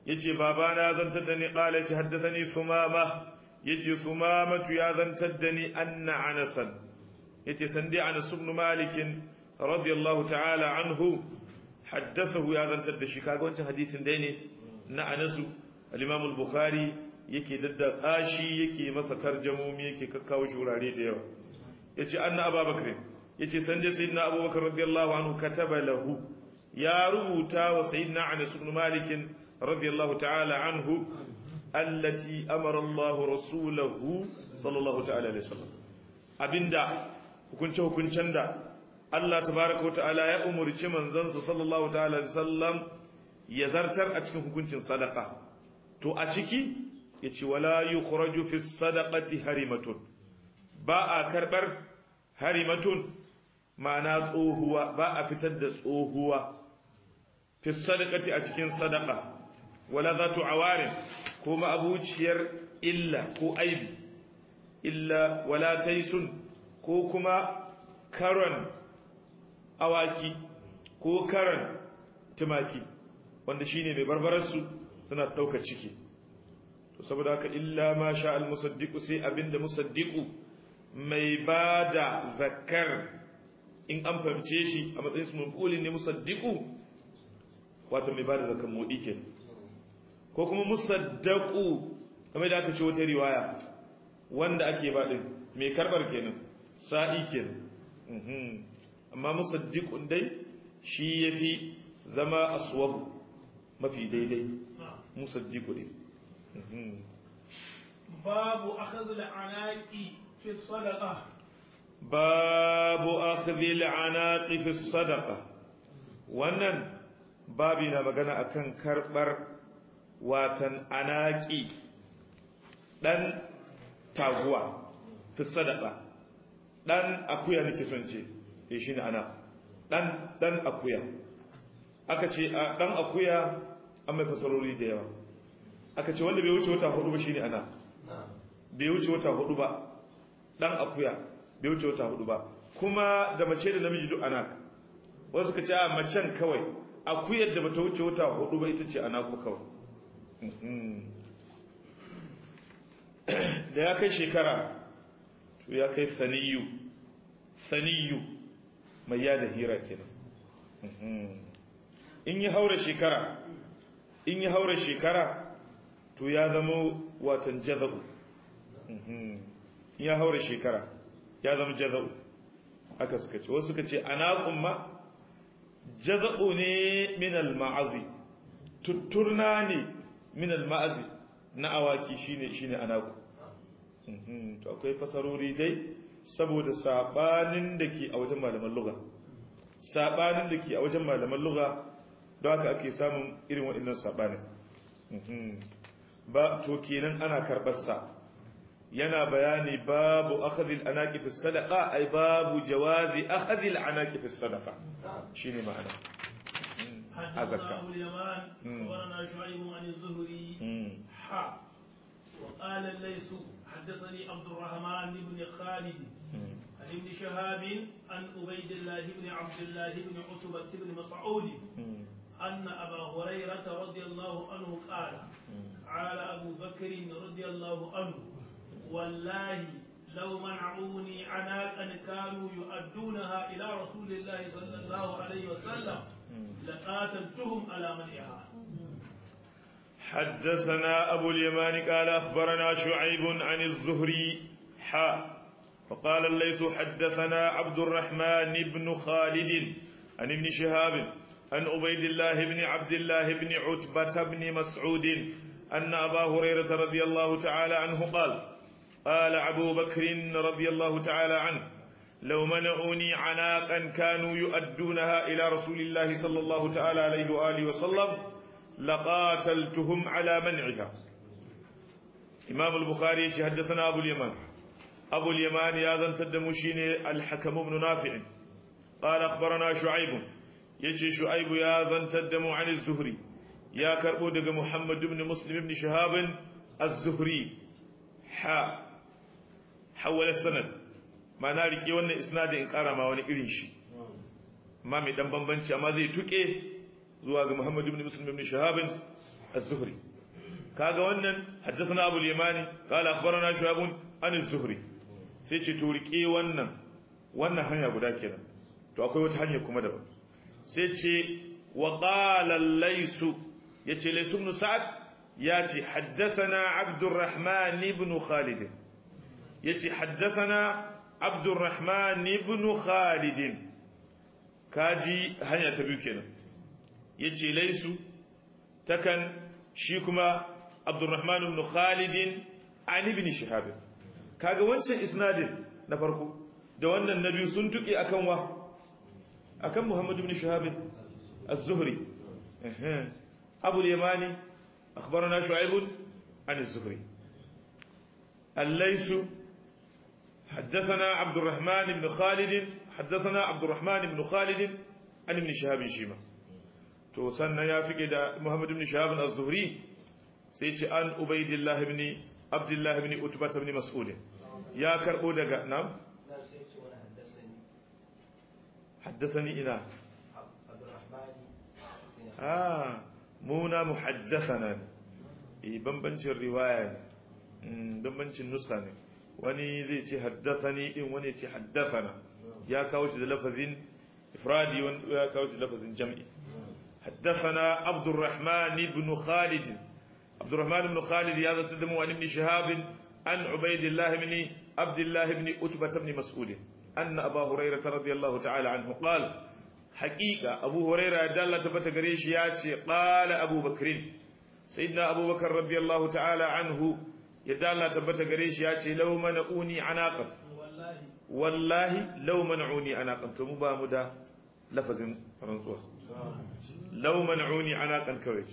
yace babana zantar da ni qala yace haddathani sumama yace sumamatu ya zantar da ni anna anasan yace sandi anas ibn malik radiyallahu ta'ala anhu haddathahu ya zantar da shi kaga wancan hadisin dai ne na anasu al-imam al-bukhari yake dadda tsashi yake masa tarjamomi yake kakkawo shi wurare da yawa yace anna abubakar yace sande sayyidina abubakar radiyallahu anhu kataba lahu ya rubuta wa sayyidina anas ibn malik radiyallahu ta'ala anhu allati amara Allah rasulahu sallallahu ta'ala alaihi wasallam abinda hukunce hukuncen da Allah tabaraka wata'ala ya umurci manzansa sallallahu ta'ala alaihi wasallam ya zartar a cikin hukuncin sadaka to a ciki yace wala yukhraju fi sadaqati harimatun ba a karbar harimatun ma'ana tsohuwa ba a fitar da tsohuwa fi sadaqati a cikin sadaqa wala zatu awarin ko ma'abuciyar illa ko aibi illa wala taisun ko kuma karon awaki ko karon tumaki wanda shine mai barbararsu suna ɗaukar ciki to saboda haka illa ma sha al musaddiqu sai abinda musaddiqu mai bada zakar in an fahimce shi a matsayin su mulkulin ne musaddiqu wato mai bada zakar mudi kenan ko kuma musaddaku kamar da aka ce wata riwaya wanda ake baɗin mai karɓar kenan sa'i kenan amma musaddiqun dai shi yafi zama aswab mafi daidai musaddiqu ne babu akhdh al-anaqi fi sadaqa babu akhdh al-anaqi fi sadaqa wannan babi na magana akan karɓar watan anaki dan taguwa fi sadaka dan akuya nake son ce eh shine ana dan dan akuya aka ce dan akuya an mai fasarori da yawa aka ce wanda bai wuce wata hudu ba shine ana bai wuce wata hudu ba dan akuya bai wuce wata hudu ba kuma da mace da namiji duk ana wasu suka ce a macen kawai akuyar da bata wuce wata hudu ba ita ce ana ku kawai da ya kai shekara to ya kai saniyu saniyu mai yada hira kenan in yi haura shekara in yi haura shekara to ya zama watan jaza'u in ya haura shekara ya zama jaza'u aka suka ce wasu suka ce ana kuma jaza'u ne min al-ma'azi tutturna ne min al-ma'azi na awaki shine shine anaku to akwai fasarori dai saboda sabanin da ke a wajen malaman lugha sabanin da ke a wajen malaman lugha don haka ake samun irin waɗannan sabanin ba to kenan ana karɓar sa yana bayani babu akhdhil anaqi fi sadaqa ay babu jawazi akhdhil anaqi fi sadaqa shine ma'ana حدثنا أبو اليمان أخبرنا شعيب عن الزهري حا وقال الليث حدثني عبد الرحمن بن خالد عن ابن شهاب عن عبيد الله بن عبد الله بن عتبة بن مسعود أن أبا هريرة رضي الله عنه قال قال أبو بكر رضي الله عنه والله لو منعوني عناقا كانوا يؤدونها إلى رسول الله صلى الله عليه وسلم لقاتلتهم على منعها حدثنا أبو اليمان قال أخبرنا شعيب عن الزهري حا فقال الليث حدثنا عبد الرحمن بن خالد عن ابن شهاب عن عبيد الله بن عبد الله بن عتبة بن مسعود أن أبا هريرة رضي الله تعالى عنه قال قال أبو بكر رضي الله تعالى عنه لو منعوني عناقا كانوا يؤدونها إلى رسول الله صلى الله تعالى عليه وآله وسلم لقاتلتهم على منعها إمام البخاري حدثنا أبو اليمان أبو اليمان يا ذن تدمشين الحكم بن نافع قال أخبرنا شعيب يجي شعيب يا ذن تدم عن الزهري يا كربو دق محمد بن مسلم بن شهاب الزهري حا حول السند ما نارك وانا إسناد إن قارا ما وانا إرنشي ما مي دم بمبنش أما زي تكي zuwa ga Muhammad ibn Muslim ibn Shahab az-zuhri kaga wannan haddathana abu al-yamani qala akhbarana shu'ab an az-zuhri sai ce to rike wannan wannan hanya guda kenan to akwai wata hanya kuma daban sai ce wa qala laysu yace laysu ibn sa'ad yace haddathana abdurrahman ibn khalid yace haddathana abdurrahman ibn khalid kaji hanya ta biyu kenan yace laysu takan shi kuma abdurrahman ibn khalid an ibn shihab kaga wancan isnadin na farko da wannan na biyu sun tuki akan wa akan muhammad ibn shihab az-zuhri abu al-yamani akhbarana shu'aib an az-zuhri الليث حدثنا عبد الرحمن بن خالد حدثنا عبد الرحمن بن خالد عن ابن شهاب شيما to sannan ya fike da Muhammad ibn Shahab az-Zuhri sai ce an Ubaydillah ibn Abdullah ibn Utbah ibn Mas'ud ya karbo daga nam حدثني ina ah muna muhaddathana eh bambancin riwaya bambancin nuska ne wani zai ce haddathani din wani ce haddathana ya kawo shi da lafazin ifradi wani ya kawo shi da lafazin jam'i حدثنا عبد الرحمن بن خالد عبد الرحمن بن خالد هذا تدم عن ابن شهاب عن عبيد الله بن عبد الله بن أتبة بن مسعود أن أبا هريرة رضي الله تعالى عنه قال حقيقة أبو هريرة دالة تبت قريش ياتي قال أبو بكر سيدنا أبو بكر رضي الله تعالى عنه يدالة تبت قريش ياتي لو منعوني عناقا والله والله لو منعوني عناقا تمبا مدى لفظ فرنسوس lau man'uni anaqan kawai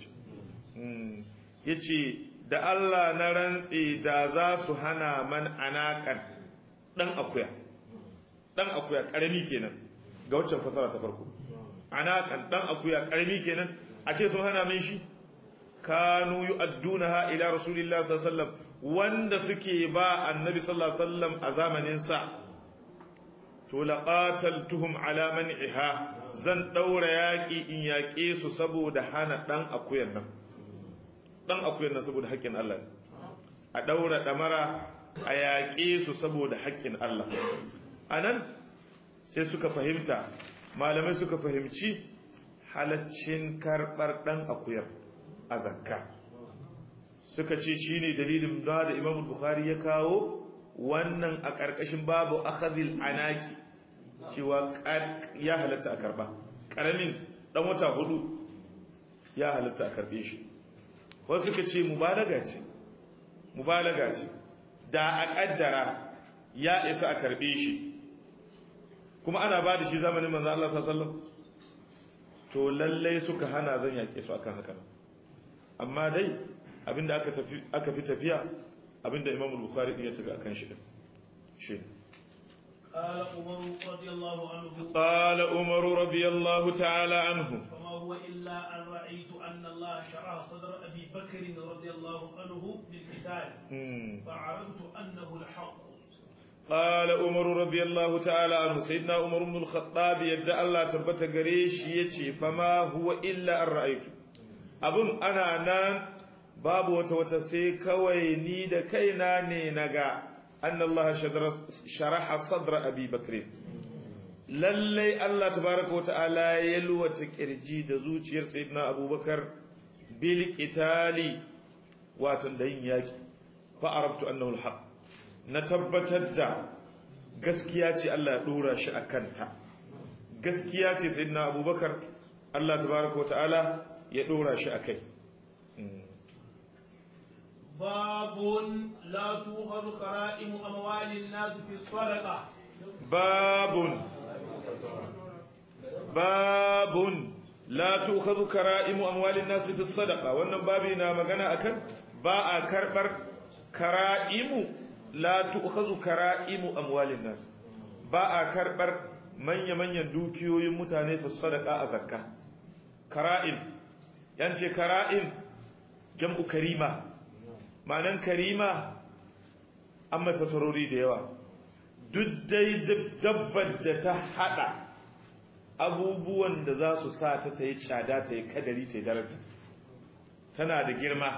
yace da Allah na rantse da za su hana man anaqan dan akuya dan akuya karami kenan ga waccan fasara ta farko anaqan dan akuya karami kenan a ce sun hana min shi kanu yu'addunaha ila rasulillahi sallallahu alaihi wasallam wanda suke ba annabi sallallahu alaihi wasallam a zamanin sa to laqataltuhum ala man'iha zan daura yaki in yaƙe su saboda hana dan akuyan nan dan akuyan nan saboda haƙƙin Allah a daura damara a yaƙe su saboda haƙƙin Allah anan sai suka fahimta malamai suka fahimci halaccin karɓar dan akuyar a zakka suka ce shine dalilin da da Imam Bukhari ya kawo wannan a ƙarƙashin babu akhadhil anaki cewa ya halatta a karba ƙaramin ɗan wata hudu ya halatta a karbe shi wasu suka ce mubalaga ce mubalaga ce da a ƙaddara ya isa a karbe shi kuma ana ba da shi zamanin manzo Allah sallallahu to lallai suka hana zan yaƙe su akan haka amma dai abinda aka tafi aka fi tafiya abinda Imam Bukhari ya tafi akan shi din shi قال عمر رضي الله عنه قال عمر رضي الله تعالى عنه فما هو إلا أن رأيت أن الله شرح صدر أبي بكر رضي الله عنه بالقتال مم. فعرفت أنه الحق قال عمر رضي الله تعالى عنه سيدنا عمر بن الخطاب يبدا الله تبت غريش يتي فما هو الا ان رايت abun ana nan babu wata wata sai kawai ni da kaina ne naga anna Allah sharaha sadra abi bakr lalle Allah tabaraka wa ta'ala ya yalwata kirji da zuciyar sayyidina abubakar bil qitali wato da yin yaki fa arabtu annahu al na tabbatar da gaskiya ce Allah ya dora shi a kanta gaskiya ce sayyidina abubakar Allah tabaraka wa ta'ala ya dora shi a kai باب لا تؤخذ كرائم أموال الناس في الصدقة babun babun la tu'khadhu kara'imu amwalin nas bis sadaqa wannan babi na magana akan ba a karbar kara'imu la tu'khadhu kara'imu amwalin nas ba a karbar manya manyan dukiyoyin mutane fi sadaqa a zakka kara'im yance kara'im jam'u karima ma'anan karima an mai fasarori da yawa duk dai dabbar da ta hada abubuwan da za su sa ta ta yi tsada ta yi kadari ta yi daraja tana da girma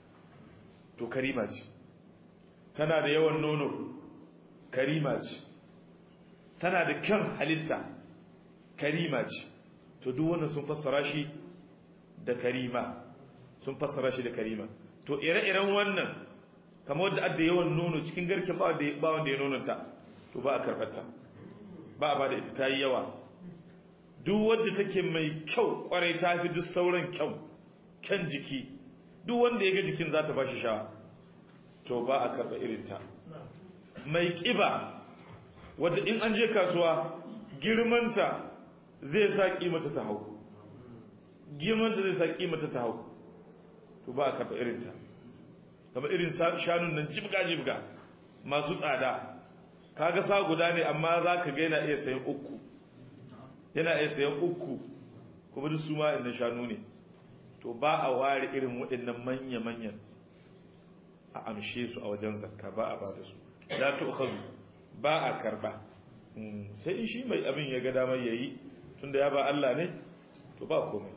to karima ce tana da yawan nono karima ce tana da kyan halitta karima ce to duk wannan sun fassara shi da karima sun fassara shi da karima to ire-iren wannan kamar wadda adda yawan nono cikin garken ba wanda ya nononta to ba a karɓarta ba a ba da ita ta yi yawa duk wadda take mai kyau kwarai ta fi duk sauran kyau kyan jiki duk wanda ya ga jikin za ta ba shi sha to ba a karɓa irinta mai ƙiba wadda in an je kasuwa girmanta zai sa ƙimata ta hau girmanta zai sa ƙimata ta hau to ba a karɓa irinta kamar irin shanun nan jibga-jibga masu tsada kaga sa guda ne amma za ka ga yana iya sayan uku yana iya sayan uku kuma duk su ma inda shanu ne to ba a ware irin waɗannan manya-manyan a amshe su a wajen zakka ba a ba da su la tu'khadhu ba a karba sai in shi mai abin ya ga damar yayi tunda ya ba Allah ne to ba komai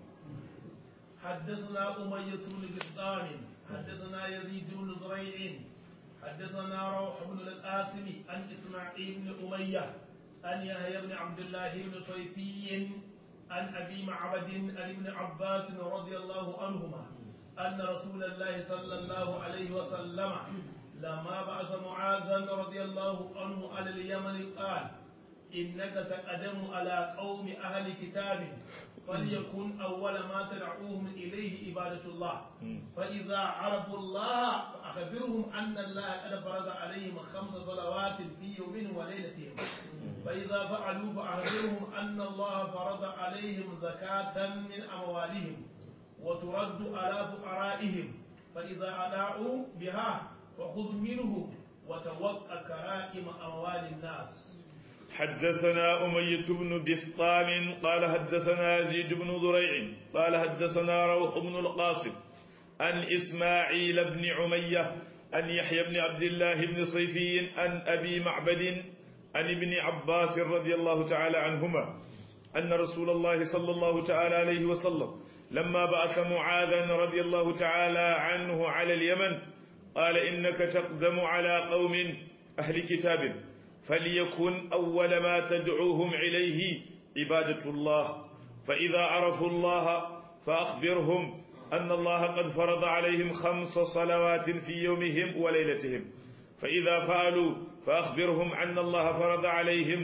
حدثنا أمية بن بسطام حدثنا يزيد بن زريع حدثنا روح بن القاسم عن إسماعيل بن أمية عن يحيى بن عبد الله بن صيفي عن أبي معبد عن ابن عباس رضي الله عنهما أن رسول الله صلى الله عليه وسلم لما بعث معاذا رضي الله عنه على اليمن قال إنك تقدم على قوم أهل كتاب فليكن أول ما تدعوهم إليه عبادة الله فإذا عرفوا الله فأخبرهم أن الله قد فرض عليهم خمس صلوات في يوم وليلتهم فإذا فعلوا فأخبرهم أن الله فرض عليهم زكاة من أموالهم وترد على فقرائهم فإذا أداؤوا بها فخذ منهم وتوقع كرائم أموال الناس حدثنا أمية بن بسطام قال حدثنا يزيد بن ذريع قال حدثنا روح بن القاسم عن إسماعيل بن عمية عن يحيى بن عبد الله بن صيفي عن أبي معبد عن ابن عباس رضي الله تعالى عنهما أن رسول الله صلى الله تعالى عليه وسلم لما بعث معاذا رضي الله تعالى عنه على اليمن قال إنك تقدم على قوم أهل كتاب فليكن أول ما تدعوهم إليه عبادة الله فإذا عرفوا الله فأخبرهم أن الله قد فرض عليهم خمس صلوات في يومهم وليلتهم فإذا فعلوا فأخبرهم أن الله فرض عليهم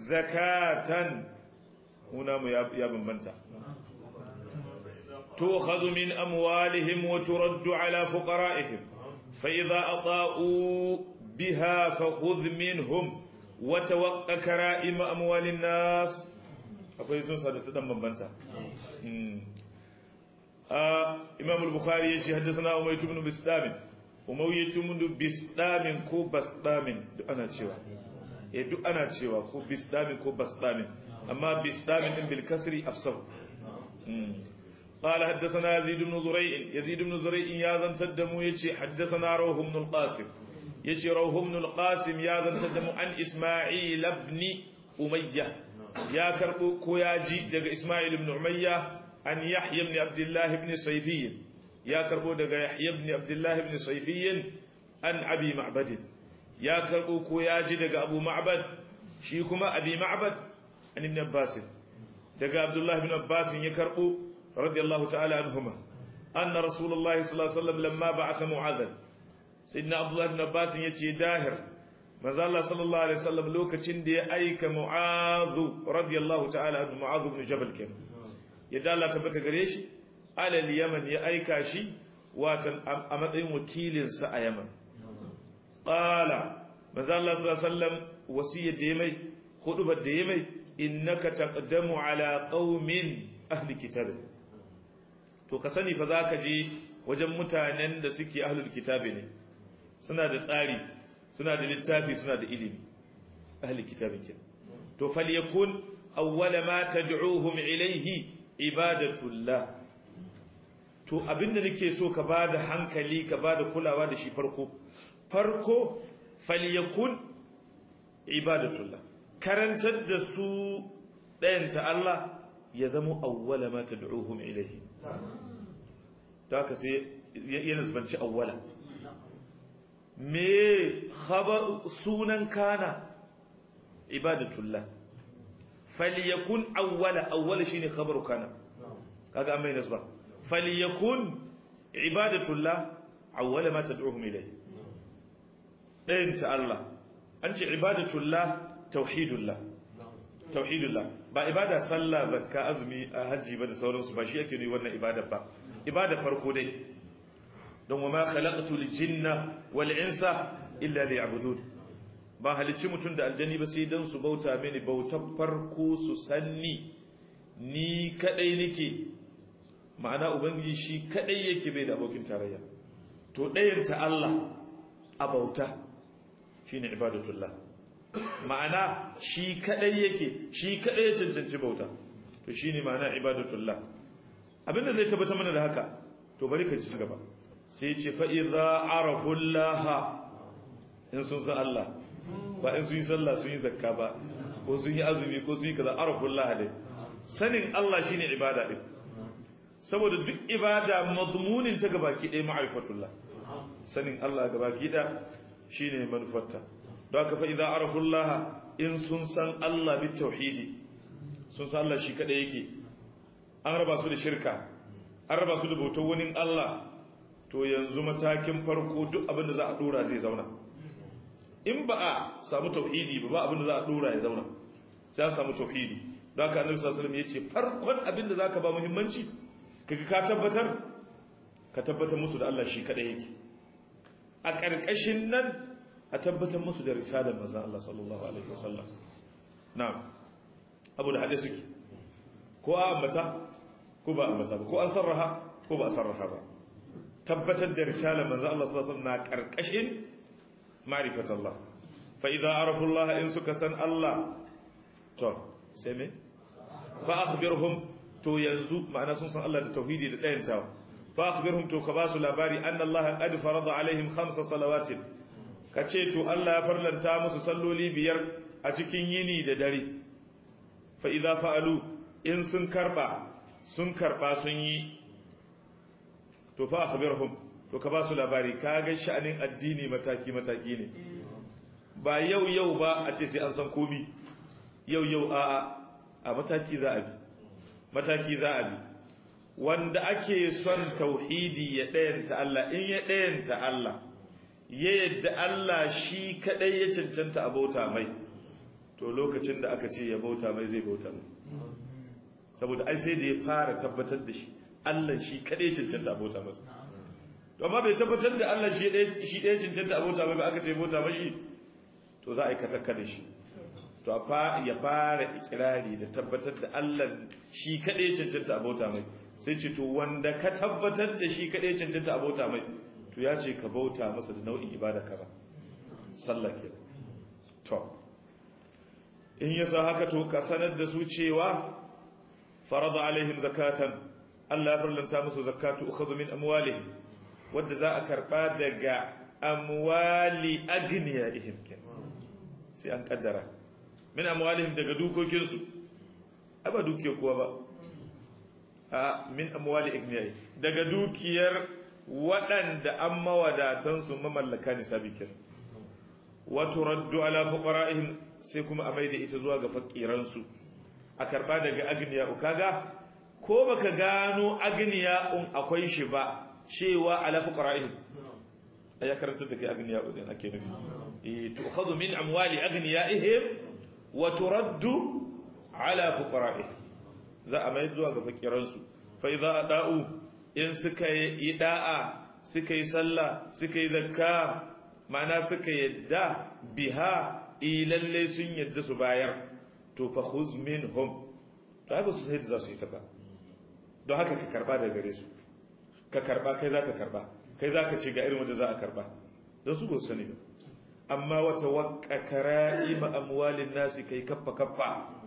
زكاة هنا يا بنبنتا تؤخذ من أموالهم وترد على فقرائهم فإذا أطاؤوا بها فخذ منهم وتوقع كرائم أموال الناس akwai sun sa da ta dan bambanta imam al-bukhari yace haddathana umayt ibn bisdam umayyah ibn bisdam ko basdam duk ana cewa eh duk ana cewa ko bisdam ko basdam amma bisdam din bil kasri afsah قال حدثنا يزيد بن زريع يزيد بن زريع يا ذن تدمو يجي حدثنا روح بن القاسم يجي روح بن القاسم يا ذن تدمو عن إسماعيل بن أمية يا كربو كوياجي دغ إسماعيل بن أمية عن يحيى بن عبد الله بن صيفي يا كربو دغ يحيى بن عبد الله بن صيفي عن أبي معبد يا كربو كوياجي دغ أبو معبد شيكما أبي معبد عن ابن عباس دغ عبد الله بن عباس يكربو رضي الله تعالى عنهما أن رسول الله صلى الله عليه وسلم لما بعث معاذا سيدنا عبد الله بن عباس يتي داهر ماذا الله صلى الله عليه وسلم لوكacin da ya aika Mu'adh radiyallahu ta'ala anhu Mu'adh ibn Jabal kenan yadda Allah tabbata gare shi alal Yaman ya aika shi watan a matsayin wakilin sa a Yaman qala maza Allah sallallahu alaihi wasallam wasiyar da ya mai hudubar da ya mai innaka taqdamu ala qaumin ahli kitab to ka sani fa zaka je wajen mutanen da suke ahlul kitabi ne suna da tsari suna da littafi suna da ilimi ahli kitabin kin to falyakun awwala ma tad'uhum ilayhi ibadatullah to abinda nake so ka bada hankali ka bada kulawa da shi farko farko falyakun ibadatullah karantar da su ɗayan ta Allah ya zama awwala ma tad'uhum ilayhi da haka sai ya nasbanci awwala me khabar sunan kana ibadatullah falyakun awwala awwala shine khabaru kana kaga amma nasba falyakun ibadatullah awwala ma tad'uhum ilayhi dayin ta Allah an ce ibadatullah tauhidullah tauhidullah ba ibada sallah zakka azumi haji ba da sauransu ba shi yake ne wannan ibada ba ibada farko dai don wa ma khalaqtul jinna wal insa illa liya'budun ba halicci mutum da aljani ba sai dan su bauta mini bautar farko su sanni ni kadai nake ma'ana ubangiji shi kadai yake bai da abokin tarayya to ɗayan ta Allah a bauta shine ibadatullah ma'ana shi kadai yake shi kadai ya cancanci bauta to shine ma'ana ibadatullah abinda zai tabbata mana da haka to bari ka ji gaba sai ce fa idza arafullaha in sun san Allah ba in sun yi sallah sun yi zakka ba ko sun yi azumi ko sun yi kaza arafullaha dai sanin Allah shine ibada din saboda duk ibada mazmunin ta gabaki ɗaya ma'rifatullah sanin Allah gabaki ɗaya shine manufarta don haka fa idza arafullaha in sun san Allah bi tauhidi sun san Allah shi kada yake an raba su da shirka an raba su da bautar wani Allah to yanzu matakin farko duk abin da za a dora zai zauna in ba a samu tauhidi ba ba abin da za a dora ya zauna sai an samu tauhidi don haka annabi sallallahu alaihi wasallam yace farkon abin da zaka ba muhimmanci kaga ka tabbatar ka tabbatar musu da Allah shi kada yake a ƙarƙashin nan a tabbatar musu da risalar manzon Allah sallallahu alaihi wasallam na'am abu da hade suke ko a ambata ko ba ambata ba ko an sarraha ko ba a sarraha ba tabbatar da risalar manzon Allah sallallahu alaihi wasallam na ƙarƙashin ma'rifat Allah fa idza arafu Allah in suka san Allah to sai me fa akhbirhum to yanzu ma'ana sun san Allah da tauhidi da dayantawa fa akhbirhum to ka ba su labari anna Allah qad farada alaihim khamsa salawatin ka ce to Allah ya farlanta musu salloli biyar a cikin yini da dare fa idza fa'alu in sun karba sun karba sun yi to fa akhbirhum to ka ba su labari kaga sha'anin addini mataki mataki ne ba yau yau ba a ce sai an san komi yau yau a a mataki za a bi mataki za a bi wanda ake son tauhidi ya ɗayanta Allah in ya ɗayanta Allah ya yadda Allah shi kadai ya cancanta a bauta mai to lokacin da aka ce ya bauta mai zai bauta mai saboda ai sai da ya fara tabbatar da shi Allah shi kadai ya cancanta a bauta masa to amma bai tabbatar da Allah shi ɗaya shi ɗaya cancanta a bauta mai ba aka ce bauta mai to za a yi katakka da shi to ya fara ikirari da tabbatar da Allah shi kadai ya cancanta a bauta mai sai ce to wanda ka tabbatar da shi kadai ya cancanta a bauta mai to ya ce ka bauta masa da nau'in ibada kaza sallah ke to in yasa haka to ka sanar da su cewa farada alaihim zakatan Allah ya farlanta musu zakatu ukhadhu min amwalihim wanda za a karba daga amwali agniyaihim ken sai an kaddara min amwalihim daga dukokin su aba dukiya kuwa ba a min amwali agniyaihim daga dukiyar waɗanda an mawadatansu mamallaka ne sabikin wato raddu ala fuqara'ihim sai kuma a maida ita zuwa ga fakiransu a karba daga agniya kaga ko baka gano agniya un akwai shi ba cewa ala fuqara'ihim aya karanta da kai agniya din ake nufi eh tu'khadhu min amwali agniyaihim wa turaddu ala fuqara'ihim za a maida zuwa ga fakiransu fa idza ada'u in suka yi da'a suka yi sallah suka yi zakka ma'ana suka yadda biha ilalle sun yadda su bayar to fa khuz minhum to haka su sai da za su yi ta ba don haka ka karba daga gare su ka karba kai za ka karba kai za ka ce ga irin wanda za a karba don su ba su sani ba amma wata wakka kara'ima amwalin nasi kai kaffa kaffa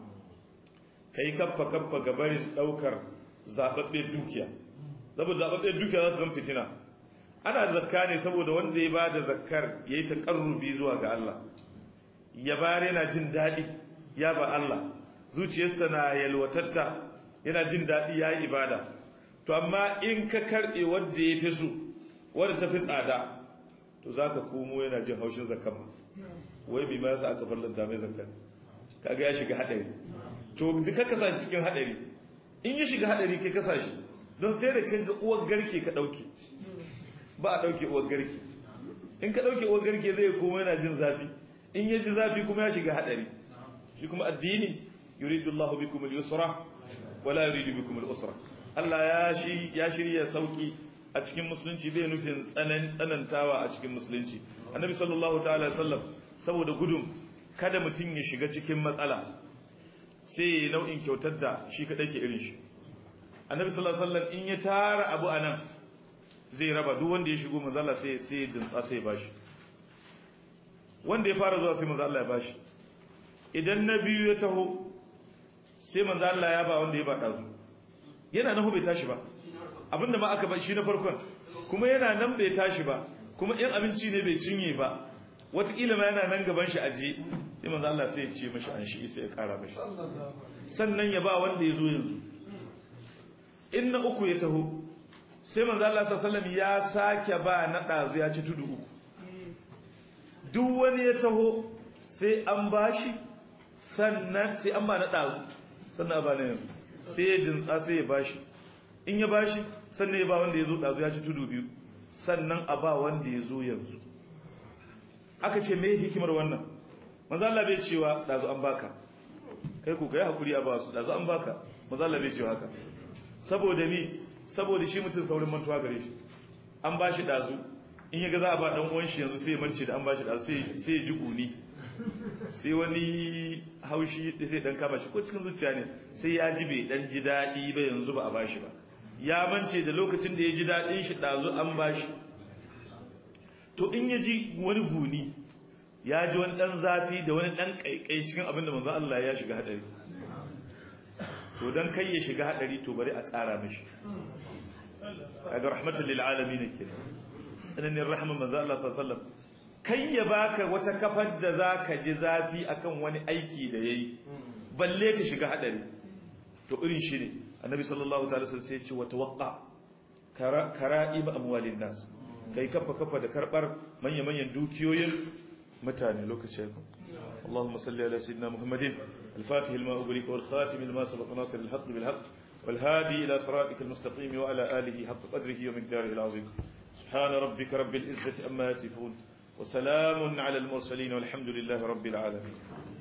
kai kaffa kaffa ga barin daukar zababbe dukiya saboda zababbe dukiya za ta zama fitina ana zakka ne saboda wanda ya bada zakkar yayi ta karrubi zuwa ga Allah ya bare yana jin dadi ya ba Allah zuciyarsa na yalwatatta yana jin dadi yayi ibada to amma in ka karbe wanda ya fi so wanda ta fi tsada to zaka komo yana jin haushin zakkan wai bi ma yasa aka farlanta mai zakkan kaga ya shiga hadari to duka ka sashi cikin hadari in ya shiga hadari kai ka sashi don sai da kan ga uwar garke ka dauke ba a dauke uwar garke in ka dauke uwar garke zai koma yana jin zafi in ya ji zafi kuma ya shiga hadari shi kuma addini yuridu Allah bikum al-yusra wala yuridu bikum al-usra Allah ya shi ya shirya sauki a cikin musulunci bai nufin tsanan tsanantawa a cikin musulunci annabi sallallahu ta'ala sallam saboda gudun kada mutum ya shiga cikin matsala sai ya nau'in kyautar da shi kadai ke irin shi annabi sallallahu alaihi wasallam in ya tara abu anan zai raba duk wanda ya shigo manzo Allah sai sai ya dintsa sai ya bashi wanda ya fara zuwa sai manzo Allah ya bashi idan na biyu ya taho sai manzo Allah ya ba wanda ya ba dazu yana nahu bai tashi ba abinda ma aka ba shi na farkon kuma yana nan bai tashi ba kuma in abinci ne bai cinye ba wataƙila ma yana nan gaban shi aje sai manzo Allah sai ya ce mashi an shi sai ya kara mashi sannan ya ba wanda ya zo yanzu in na uku ya taho sai manzo Allah sallallahu alaihi wasallam ya sake ba na dazu ya ci tudu uku duk wani ya taho sai an bashi sannan sai an ba na dazu sannan ba na yanzu sai ya dintsa sai ya bashi in ya bashi sannan ya ba wanda ya zo dazu ya ci tudu biyu sannan a ba wanda ya zo yanzu aka ce me hikimar wannan manzo Allah bai cewa dazu an baka kai ku kai hakuri a ba su dazu an baka manzo Allah bai cewa haka saboda ni saboda shi mutum saurin mantuwa gare shi an bashi dazu in yaga za a ba dan uwan shi yanzu sai ya mance da an bashi dazu sai sai ya ji kuni sai wani haushi da sai dan kama shi ko cikin zuciya ne sai ya ji bai dan ji dadi ba yanzu ba a bashi ba ya mance da lokacin da ya ji dadin shi dazu an bashi to in ya ji wani guni ya ji wani dan zafi da wani dan kaikai cikin abin da manzo Allah ya shiga hadari to dan kai ya shiga hadari to bari a ƙara mishi kaga rahmatul lil alamin kenan tsananin rahman manzo Allah sallallahu alaihi wasallam kai ya baka wata kafar da zaka ji zafi akan wani aiki da yayi balle ka shiga hadari to irin shi ne annabi sallallahu ta'ala sallallahu sai ya ce wa tawaqqa kara'ib amwalin nas kai kafa kafa da karbar manya-manyan dukiyoyin mutane lokaci اللهم صل على سيدنا محمد الفاتح لما أغلق والخاتم لما سبق ناصر الحق بالحق والهادي إلى صراطك المستقيم وعلى آله حق قدره ومقداره العظيم سبحان ربك رب العزة أما يصفون وسلام على المرسلين والحمد لله رب العالمين